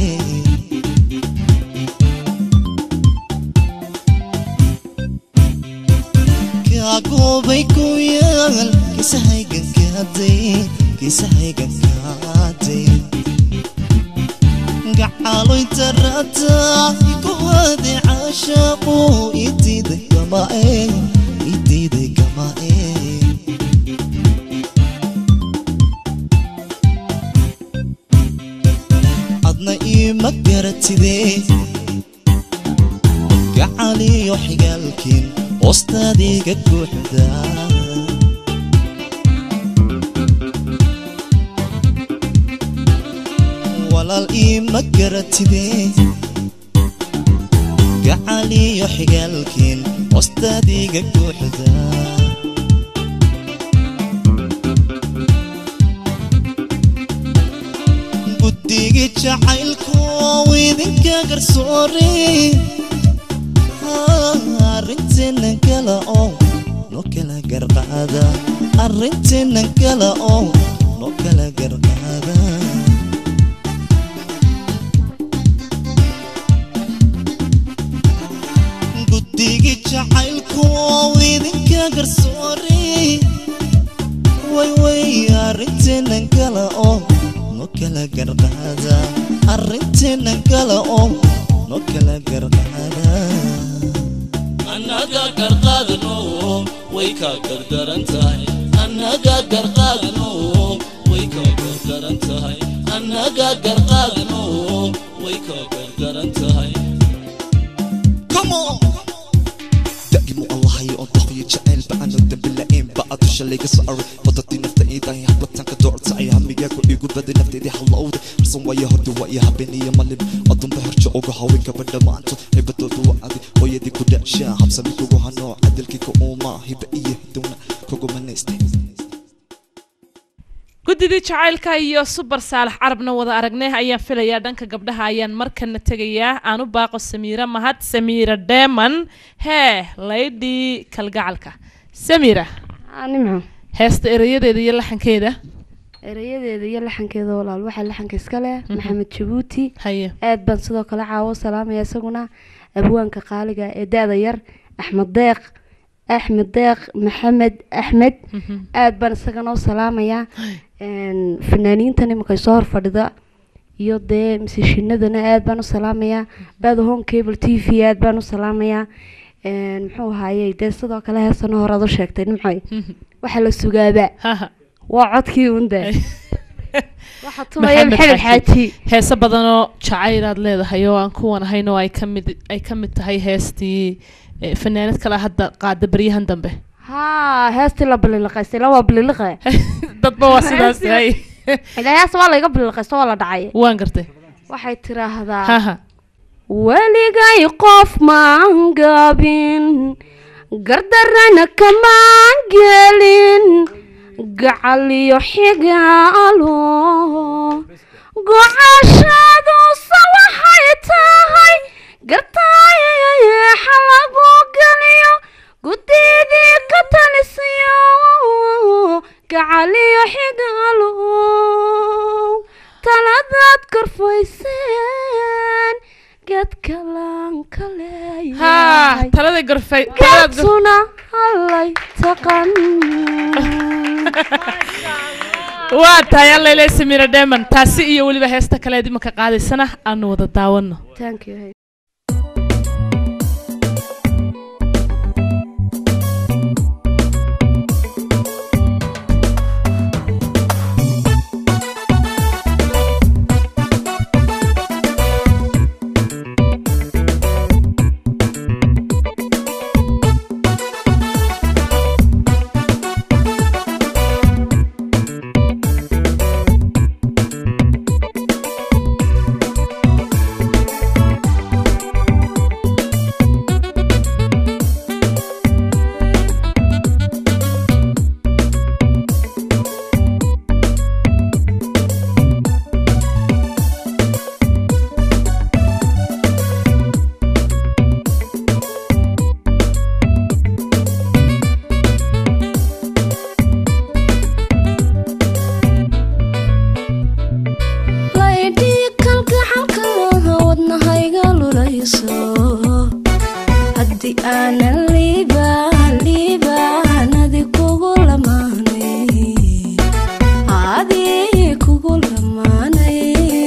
kaagobay ku yaal kisahaygan kaade kisahaygan kaade gacaloy darata ku haade caashaqo idiiday gamae idiiday gamae adna iima garatidee gacaliyo xigaalkiin hoostaadiga guuxdaa walaal iima garatidee gacaliyo xigaalkiin hoostaadiga guuxdaa guddigii jacaylku idinka garsoore arrinteennan kala oo no kala garqaada arrinteennan kala oo no kala garqaada guddigii jacaylku idinka garsoore way way arrinteennan kala oo no kala garqaada arrinteennan kala oo no kala garqaada annaga garqaadano way ka gardaran tahay annaga garqaadano way ka gardaran tahay annaga garqaadano way ka gardaran tahay Come on. دائما الله ينطق يجعل بأنا الدم لئيم بعد شلي قصر فضتي نفت إيدا يحبطن كدور سعي همي ياكو يقول بدي نفتي دي حلوود رسم ويا هدو ويا هبني يا ملم أضم بهر جوغو هاوين كبدا ما أنتو هبتو دو عدي ويدي كودا شا حبسا ميكو هانو عدل كيكو أوما هبا إيه دونا كوكو منيستي guddidii jacaylka iyo subar saalax carabna wada aragnay ayaan filayaa dhanka gabdhaha ayaan markana tegayaa aan u baaqo samiira mahad samiira deman hee laydhii kalgacalka samiira nimco heesta erayadeeda iyo laxankeeda erayadeeda iyo laxankeeda walaal waxaa laxanka iska leh Mhm. maxamed jabuuti haye aad baan sidoo kale caawo salaamaya isaguna abwaanka qaaliga ee da-da yar axmed deeq axmed deeq maxamed axmed aad baan isagana u salaamayaa Een, fanaaniintan iminka soo hor fadhida iyo dee misishinadana aad baan u salaamayaa bada home cable t v aad baan u salaamayaa Een, muxuu ahaayey dee sidoo kale heesana hore aad u sheegtay nimcoy waxaa la sugaabaa waa codkii unde waxaa tumaya maxamed xaaji heese badanoo jacayl aad leedahay oo aan kuwan ahayn oo ay ka mid ay ka mid tahay heestii eh, fanaanad kale hadda qaada baryahan dambe haa heestii la bililiqaystay la waa bililiqe dadba waa sidaas yahay ilaa hees waa layga bililiqaysto waa la dhacay waan gartay waxay tiraahdaa haha weligay qof maan gaabin gardarana kamaan gelin gacaliyo xigaalo gocashaaduusa waxay tahay gartaayayeexa lagu geliyo guddidii ka talisiyo gacaliyo xigaalo taladaad korfayseen geedkalaan ka haa leeyahay talada gorfay taladaad gor- geedtuna hallay taqan waa tahay allayle samira dheeman taasi iyo weliba heesta kaleed imanka qaadaysana aanu wada daawano Thank you. laydhii kalgacalka wadnahayga lulayso haddii aanan liibaan liibaanadi kugu lamaanay adii kugu lamaanay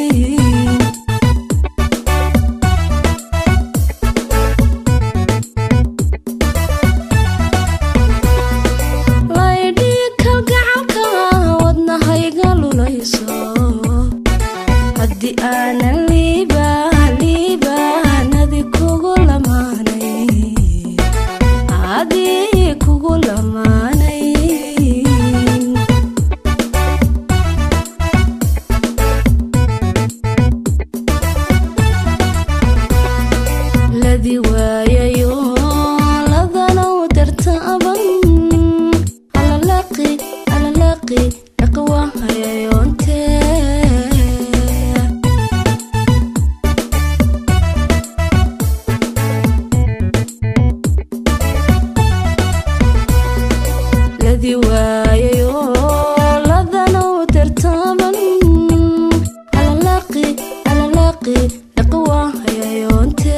laydhii kalgacalka wadnahayga lulayso haddii aanan liibaan liibaanadi kugu lamaanay adii kugu lamaanay ladi waayayo ladanow dartaaban alalaqi alalaqi dhaqwahayayoonte ladi waayayo ladanow dartaaban alalaqi alalaqi dhaqwahayayoonte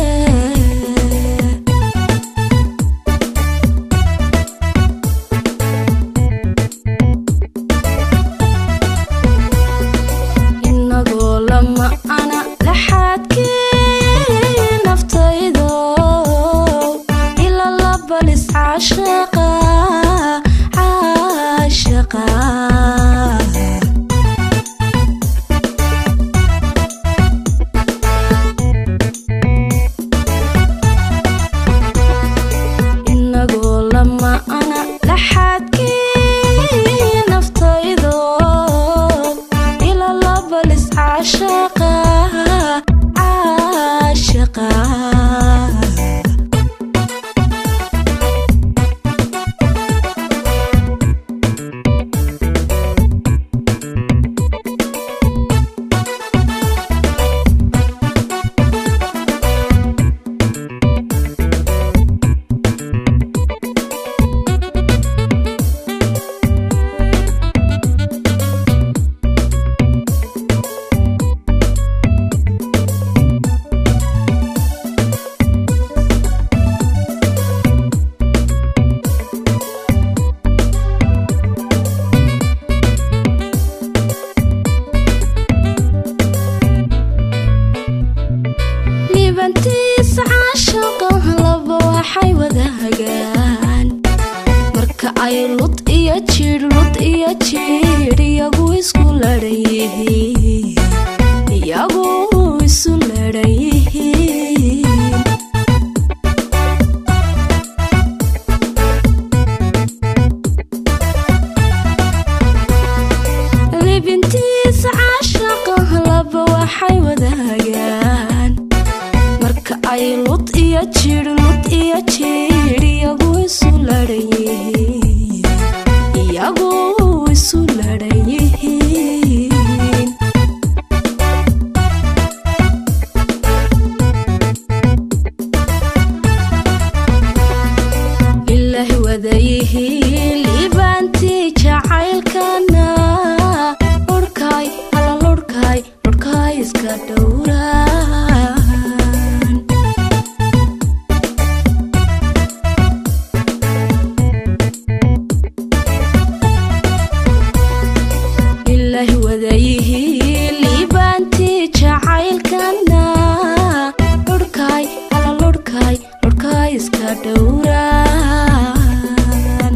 inagoo lama ana laxaadkii naftaydo ila labalis caashaqa caashaqa inagoo lama ana laxaadkii naftaydo ila labalis caashaqa caashaqa liibantiisa caashaqa laba waxay wadaagaan marka ay lud iyo jidh lud iyo jidh iyagu isku ladhan yihiin iyagu isu ladhan yihiin libintiisa caashaqa laba waxay wadaagaan marka ay lud iyo jidh lud iyo jidh iyagu ladhan yihiin iyagu isu ladhan yihiin ilaahi wadayihiin liibaantii jacaylkana lurhkaay ala lurhkaay lurhkaay iska dhowraan ilaahi wadayihiin liibaantii jacaylkana lurhkaay ala lurhkaay lurhkaay iska dhowraan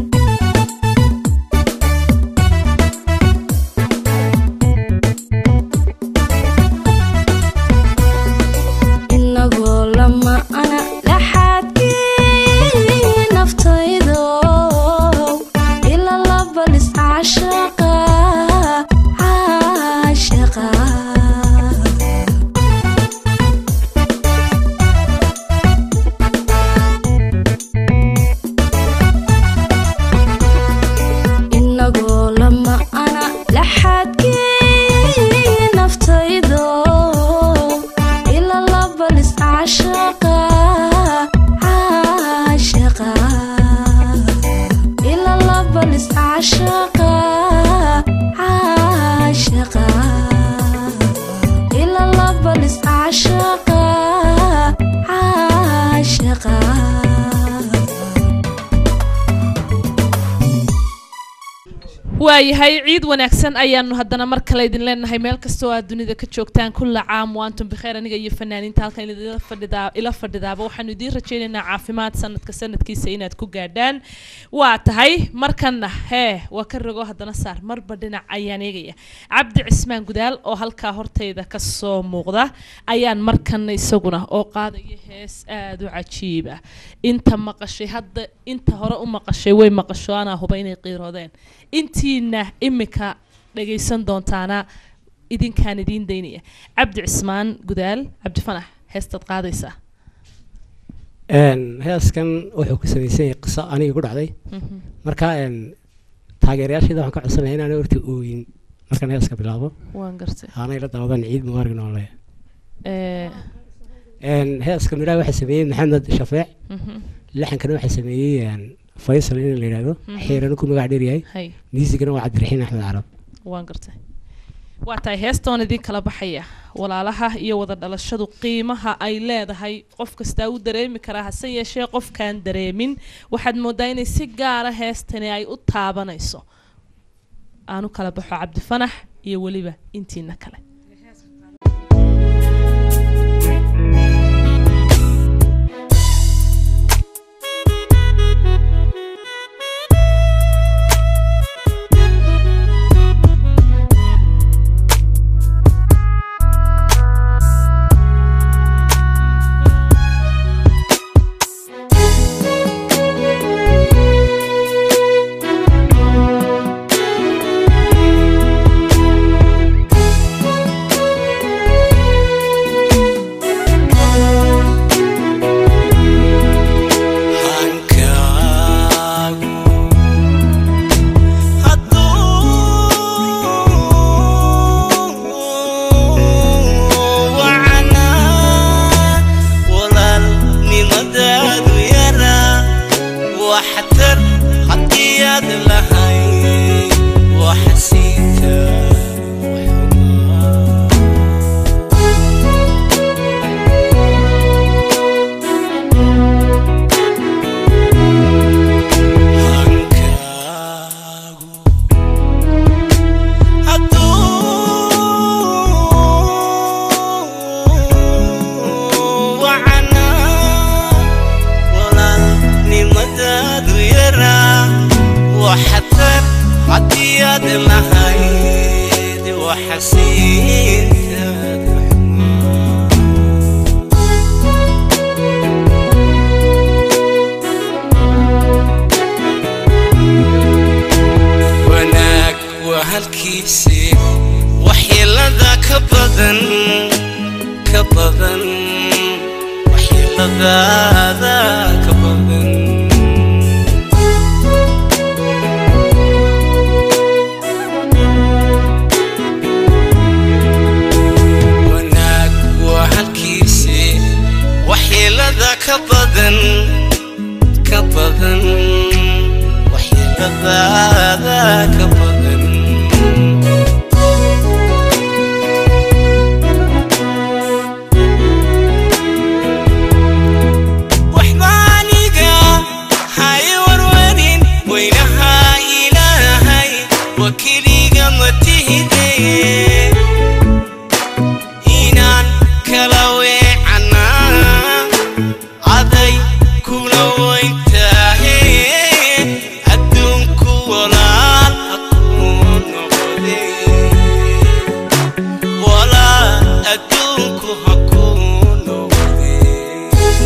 inagoo lama ana laxaadkii naftaydo ila labalis caashaqa caashaqa inagoo lama ana laxaadkii naftaydo ila labalis caashaqa caashaqa ila labalis caashaqa caashaqa ila labalis caashaqa caashaqa waayahay ciid wanaagsan ayaanu haddana mar kale idin leenahay meel kastoo aad dunida ka joogtaan kulla caam waantum bikheer aniga iyo fanaaniinta halkan idinla fadhidaa ila fadhidaaba waxaanu idiin rajaynaynaa caafimaad sanadka sanadkiisa inaad ku gaadhaan waa tahay markanna hee waa ka rogo haddana saar marba dhinac ayaan eegaya cabdi cismaan gudaal oo halkaa hortayda ka soo muuqda ayaan markanna isaguna oo qaadaya hees aada u cajiib ah inta maqashay hadda inta hore u maqashay way maqasho anaa huba inay qiiroodeen intiina imika dhagaysan doontaana idinkaan idiin daynaya cabdi cismaan gudaal cabdi fanax heestaad qaadaysaa Een, heeskan wuxuu ku samaysan yahay qiso aniga ku dhacday Mhm. marka een, taageerayaashayda waxaan ka codsanaya inaan horta ooyin markaan heeska bilaabo waan gartay aanay la daawadaan ciid mubaarak noole Eh, heeska midhaha waxaa sameeyey maxamed shafeec Mhm. laxankana waxaa sameeyey een, faysal in la yidhaahdo Mhm. xiirana ku magac dheer yahay Hay. miisigana waa cabdiraxiin axmed carab waan gartay waa tahay heestoon idin kala baxaya walaalaha iyo wada dhalashadu qiimaha ay leedahay qof kastaa u dareemi karaa hase yeeshee qofkaan dareemin waxaad moodaa inay si gaara heestani ay u taabanayso aanu kala baxo cabdifanax iyo weliba intiina kale walaalnimadaadu yaraa waxtar haddii aad lahayd waxasiinta walaalnimadaadu yaraa waxtar haddii aad lahayd waxasiintaada wanaag waa halkiisii waxyeelada ka badan ka badan waxyeeladaada ka badan adduunku ha kuu noqdee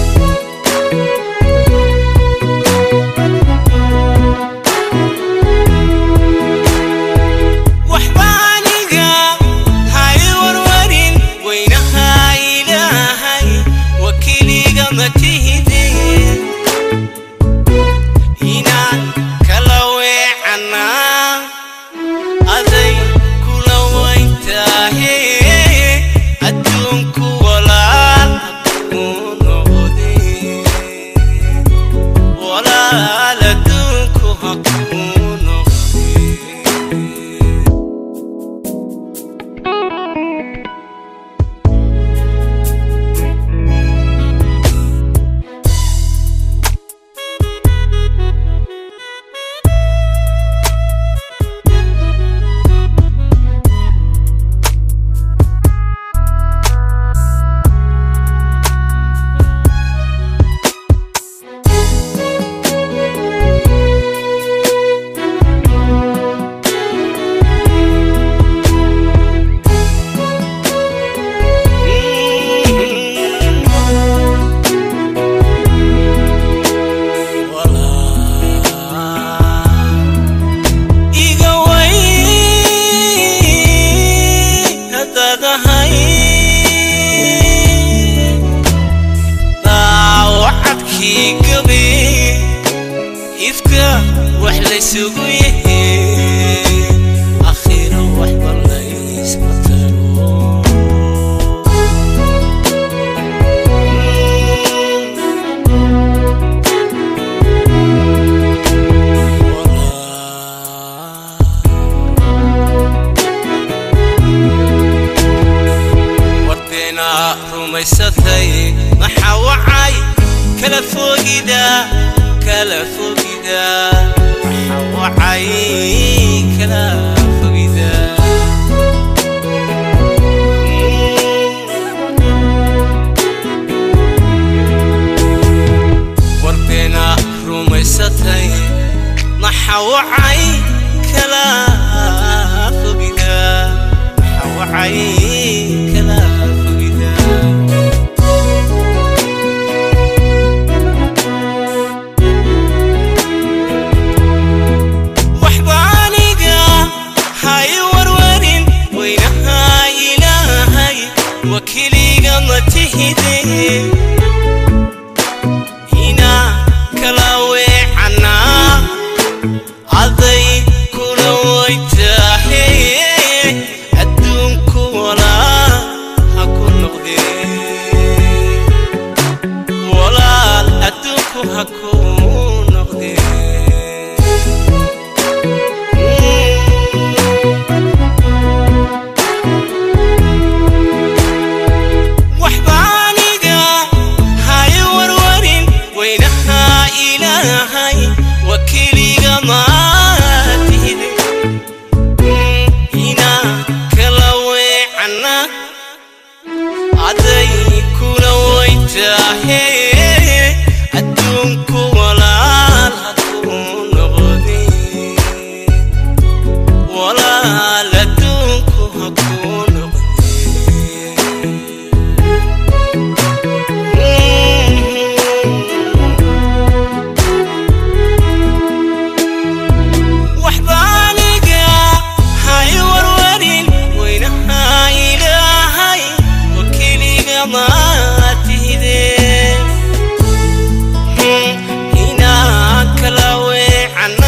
waxba aniga hay warwarin weynaha ilaahay wakiiliga ma tihideen inaan kala weecanaa aday kula wayntaahe adduunku walaal hakuu noqdee walaal adduunku hakuu noqdee iga way hadadahay daawacadkii gabe ifka wax laysugu yahe akhiro waxba laysma taro wardeena rumaysatay maxaa wacay kala fogida kala fogida maxaa wacay kala fogida wardeena rumaysatay maxaa wacay kala fogida maxaa wacay kala fogida waxba aniga hay warwarin weynaha ilaahay wakiiliga ma tihidee inaa kala weecanaa aday kula waytaahe adduunku walaal ha ku noqdee walaal adduunku ha ku noqdee waxba aniga hay warwarin weynaha ilaahay wakiiliga maatihide inaa kala weecana aday kula waytaahe adduunku walaal hakuu noqdee walaal adduunku hakuu waxba aniga hay warwarin weynaha ilaahay wakiiliga maatihidee inaa kala weecana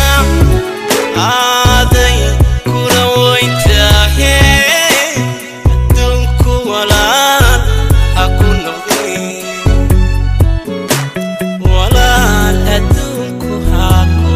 aaday kula waytaahe adduunku walaal ha ku noqdee walaal adduunku ha ku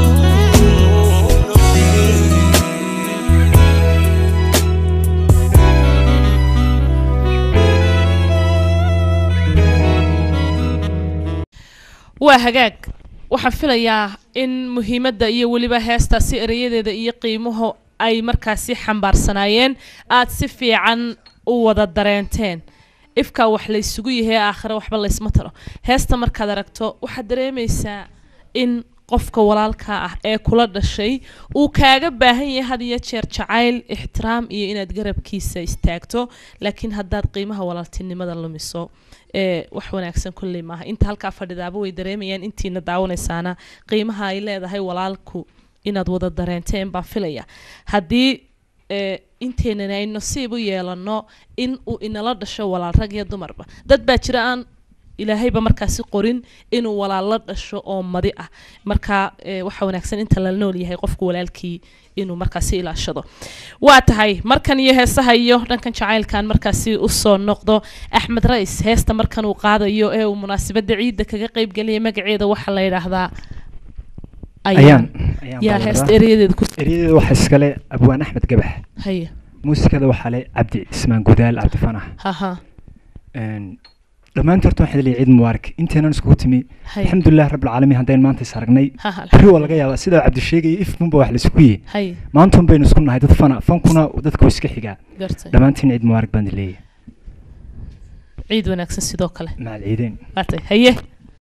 waa hagaag waxaan filayaa in muhiimadda iyo weliba heestaasi erayadeeda iyo qiimuhu ay markaasi xambaarsanaayeen aad si fiican u wada dareenteen ifkaa wax laysugu yahay aakhire waxba laysma taro heesta markaad aragto waxaad dareemaysaa in qofka walaalka ah ee kula dhashay uu kaaga baahan yahay had iyo jeer jacayl ixtiraam iyo inaad garabkiisa istaagto laakiin haddaad qiimaha walaaltinimada lumiso ee wax wanaagsan kolley maaha inta halkaa fadhidaaba way dareemayaan intiina daawanaysaana qiimaha ay leedahay walaalku inaad wada dareenteen baan filaya haddii ee inteenana ay nasiib u yeelano in uu inala dhasho walaal rag iyo dumarba dad baa jira aan ilaahayba markaasi qorin inuu walaal la dhasho oo madi ah marka ee, waxa wanaagsan inta la nool yahay qofku walaalkii inuu markaasi ilaashado waa tahay markan iyo heesaha iyo dhankan jacaylkan markaasi usoo noqdo axmed rais heesta markan uu qaadayo ee uu munaasabada ciidda kaga qeyb geliyay magaceeda waxaa la yidhaahdaa ayaan yaa heesta ereyadeeda ku eryadeeda waxaa iskale abwaan axmed gabax haya muusikada waxaa le cabdi cismaan gudaal cabdi fanax haha Een, dhammaantii horta waxaan leeyahay ciid mubaarak inteenan iskugu timi Hay. alxamdulilah rabbilcaalamiin haddaynu maanta is aragnay Haha, beri waa laga yaabaa sidaa cabdi sheegaya ifkunba wax laisku yihi Hay. maantun baynu isku nahay dad fana fankuna dadka waa iska xigaa Gartay. dhammaantiin ciid mubaarak baan leeyahay ciid wanaagsan sidoo kale macal ciideen waa tahay haye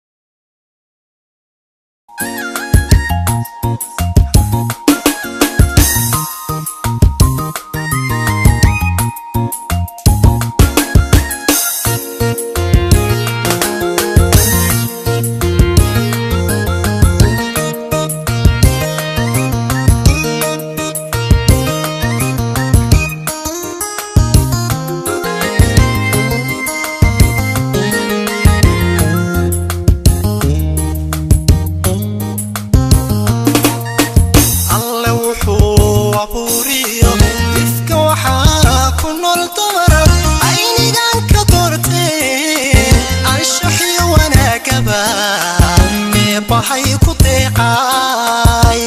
alle wuxuu abuuriyo ifka waxaa ku nool dumar aynigan ka doortee anshaxiyo wanaagaba eebbahay ku deeqaay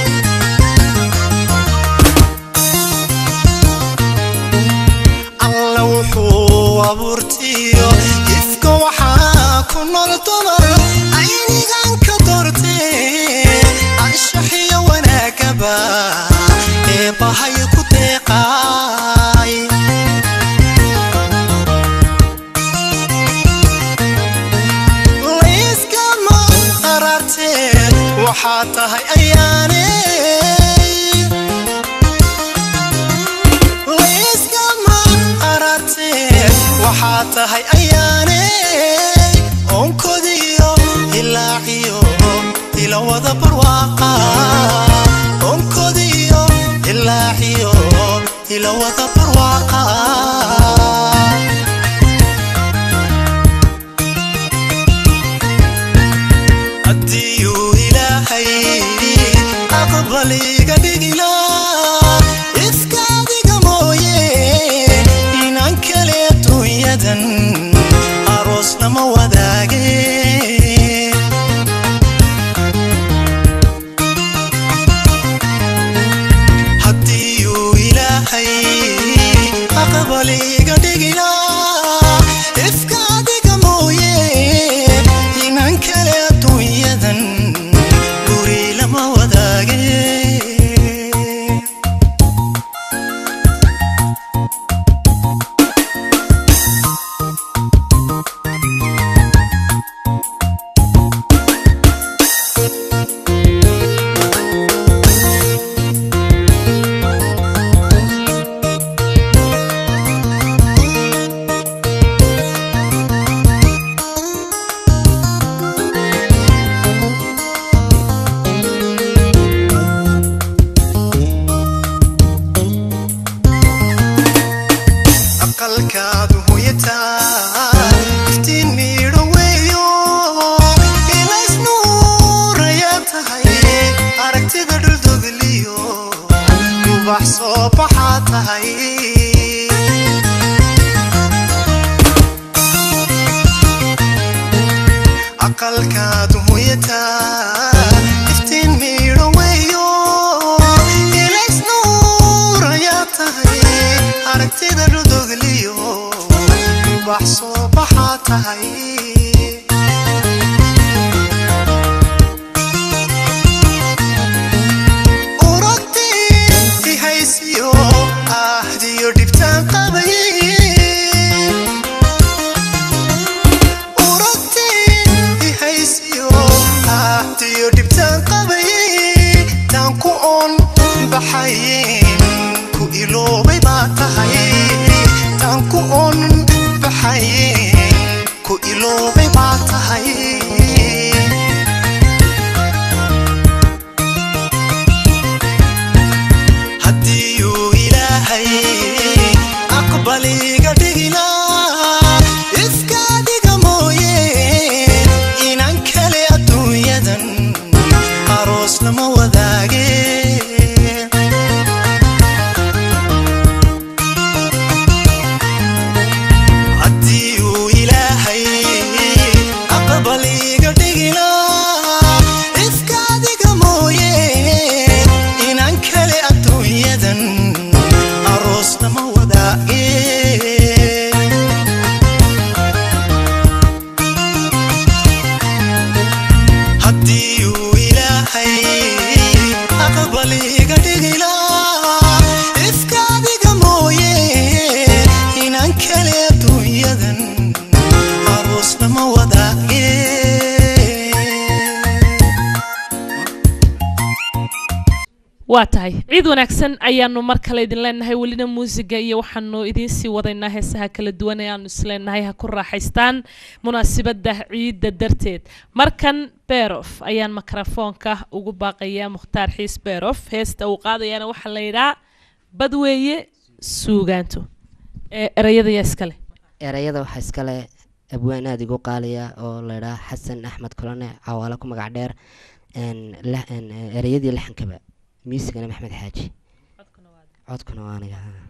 alle wuxuu abuurtiyo ifka waxaa ku nool dumar aynigan ka doortee anshaxiyo wanaagaba eebbahay ku deeqaay layskama qaraarteen waxaa tahay ayaane layskama qaraarteen waxaa tahay ayaane onkodiyo ilaaciyo ila wada barwaaqa onkodiyo ilaaciyo ila wada barwaaqa haddiyuu ilaahay aqbal iga dhigila iska adiga mooye inaan kale adduunyadan aroos lama wadaage haddiyuu ilaahay aqbal iga dhigila iska adiga mooye inaan kale adduunyadan guri lama wadaage aqalkaadu hoyataa iftiin miidho weeyo ilays nuurayaa tahay aragtida dhuldogeliyo ubax soo baxaa tahay aqalkaadu hoyataa iftiin miidho weeyo ilays nuurayaa tahay aragtida dhuldogeliyo ubax soo baxaa tahay uragtii ihaysiyo ahdiyo dhibtaan qabay uragtii ihaysiyo ahdiyo dhibtaan qabay iloobay baa tahay haddii uu ilaahay aqbaliga dhigila iska dhiga mooye inan kale adduunyadan aroos lama wadaage haddii uu ilaahay aqbaliga dhigila iska dhiga mooye inan kale adduunyadan aroos lama wadaage haddii uu ilaahay aqbaliga dhigila iska dhiga mooye inan kale adduunyadan aroos lama wadaage waa tahay ciid wanaagsan ayaanu mar kale idin leenahay welina muusiga iyo waxaanu idiin sii wadaynaa heesaha kala duwan ee aanu isleenahay ha ku raaxaystaan munaasibadda ciidda darteed markan berof ayaan mikrofoonka ugu baaqayaa mukhtaar xiis berof heesta uu qaadayaana waxaa la yidhaa badweeye suugaanto ee erayadayaa iskale erayada waxaa iskale abwaan aada igu qaaliya oo laydhaa xasan axmed kulane cawaale ku magac dheer een, la- een, eh, erayadii laxankaba miisigana maxmed xaaji codkuna waa aniga haa.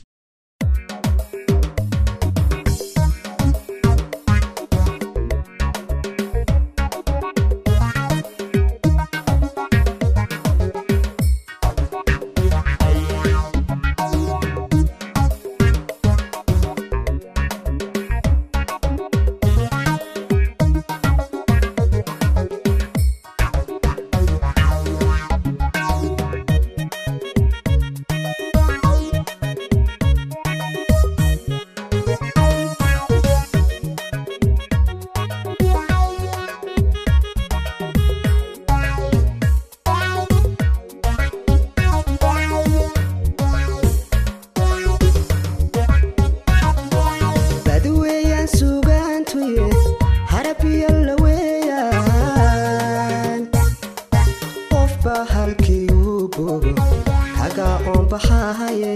badweeyaan suugaantuye harabiyo la weeyaan qofba halkii uu bogo kaga oonbaxahaye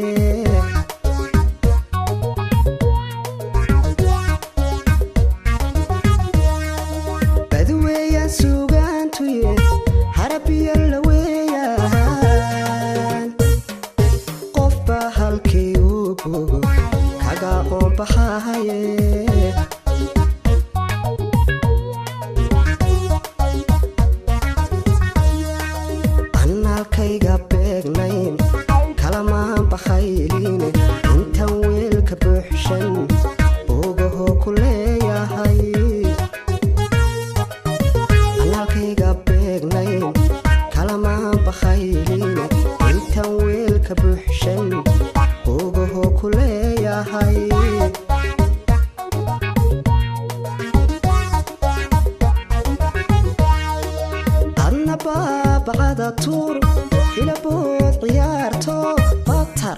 badweeyaan suugaantuye harabiyo la weeyaan qofba halkii uu bogo kaga oonbaxahaye annaalkayga beegnayn kalamaan bakayline intan weelka buuxshan boogahoo ku leeyahay annaalkayga beegnayn kalamaan bakayline intan weelka buuxshan boogahoo ku leeyahay adna baabacada tuur ilabood ciyaarto batar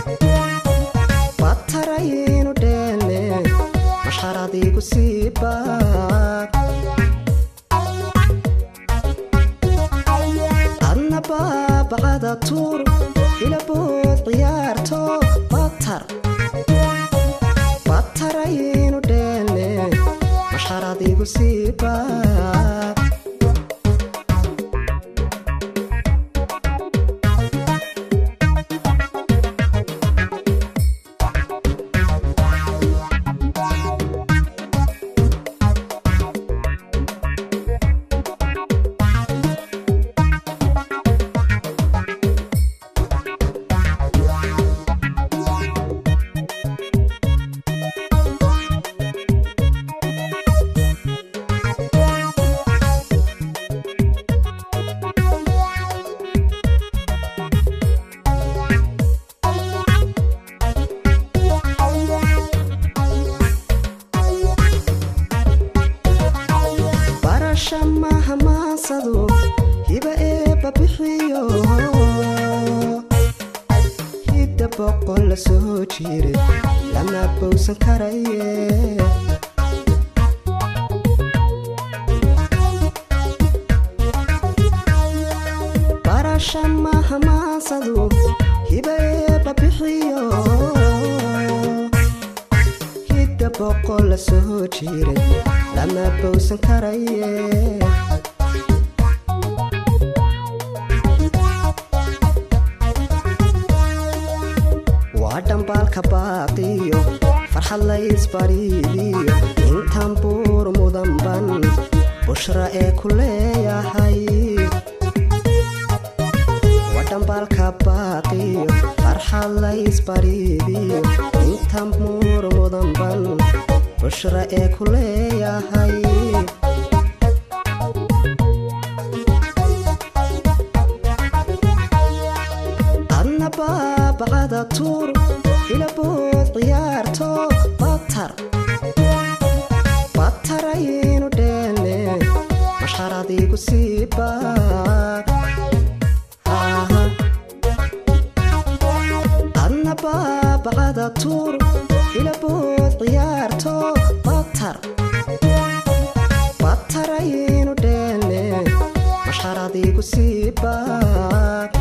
bataraynu dheelne masharadiigu sii baab adna baabacada tuur ilabood ciyaarto batar bataraynu dheelne masharadiigu sii baab barasha maha maansadu hiba eebba bixiyo hidda boqol la soo jiray lama bowsan karaye soo jiray lama bowsan karaye waa dhambaalka baaqiyo farxad laysbariidiyo intaan buur mudanban bushra ee ku leeyahay waa dhambaalka baaqiyo farxad laysbariidiyo intaan buur mudanban bushra ee ku leeyahay adna baabacada tuur ilabood ciyaarto batar batar ayaynu dheelne mashxaradiigu sii baab adna baabacada tuur ilabood ciyaarto batar batar ayaynu dheelne mashxaradiigu sii baab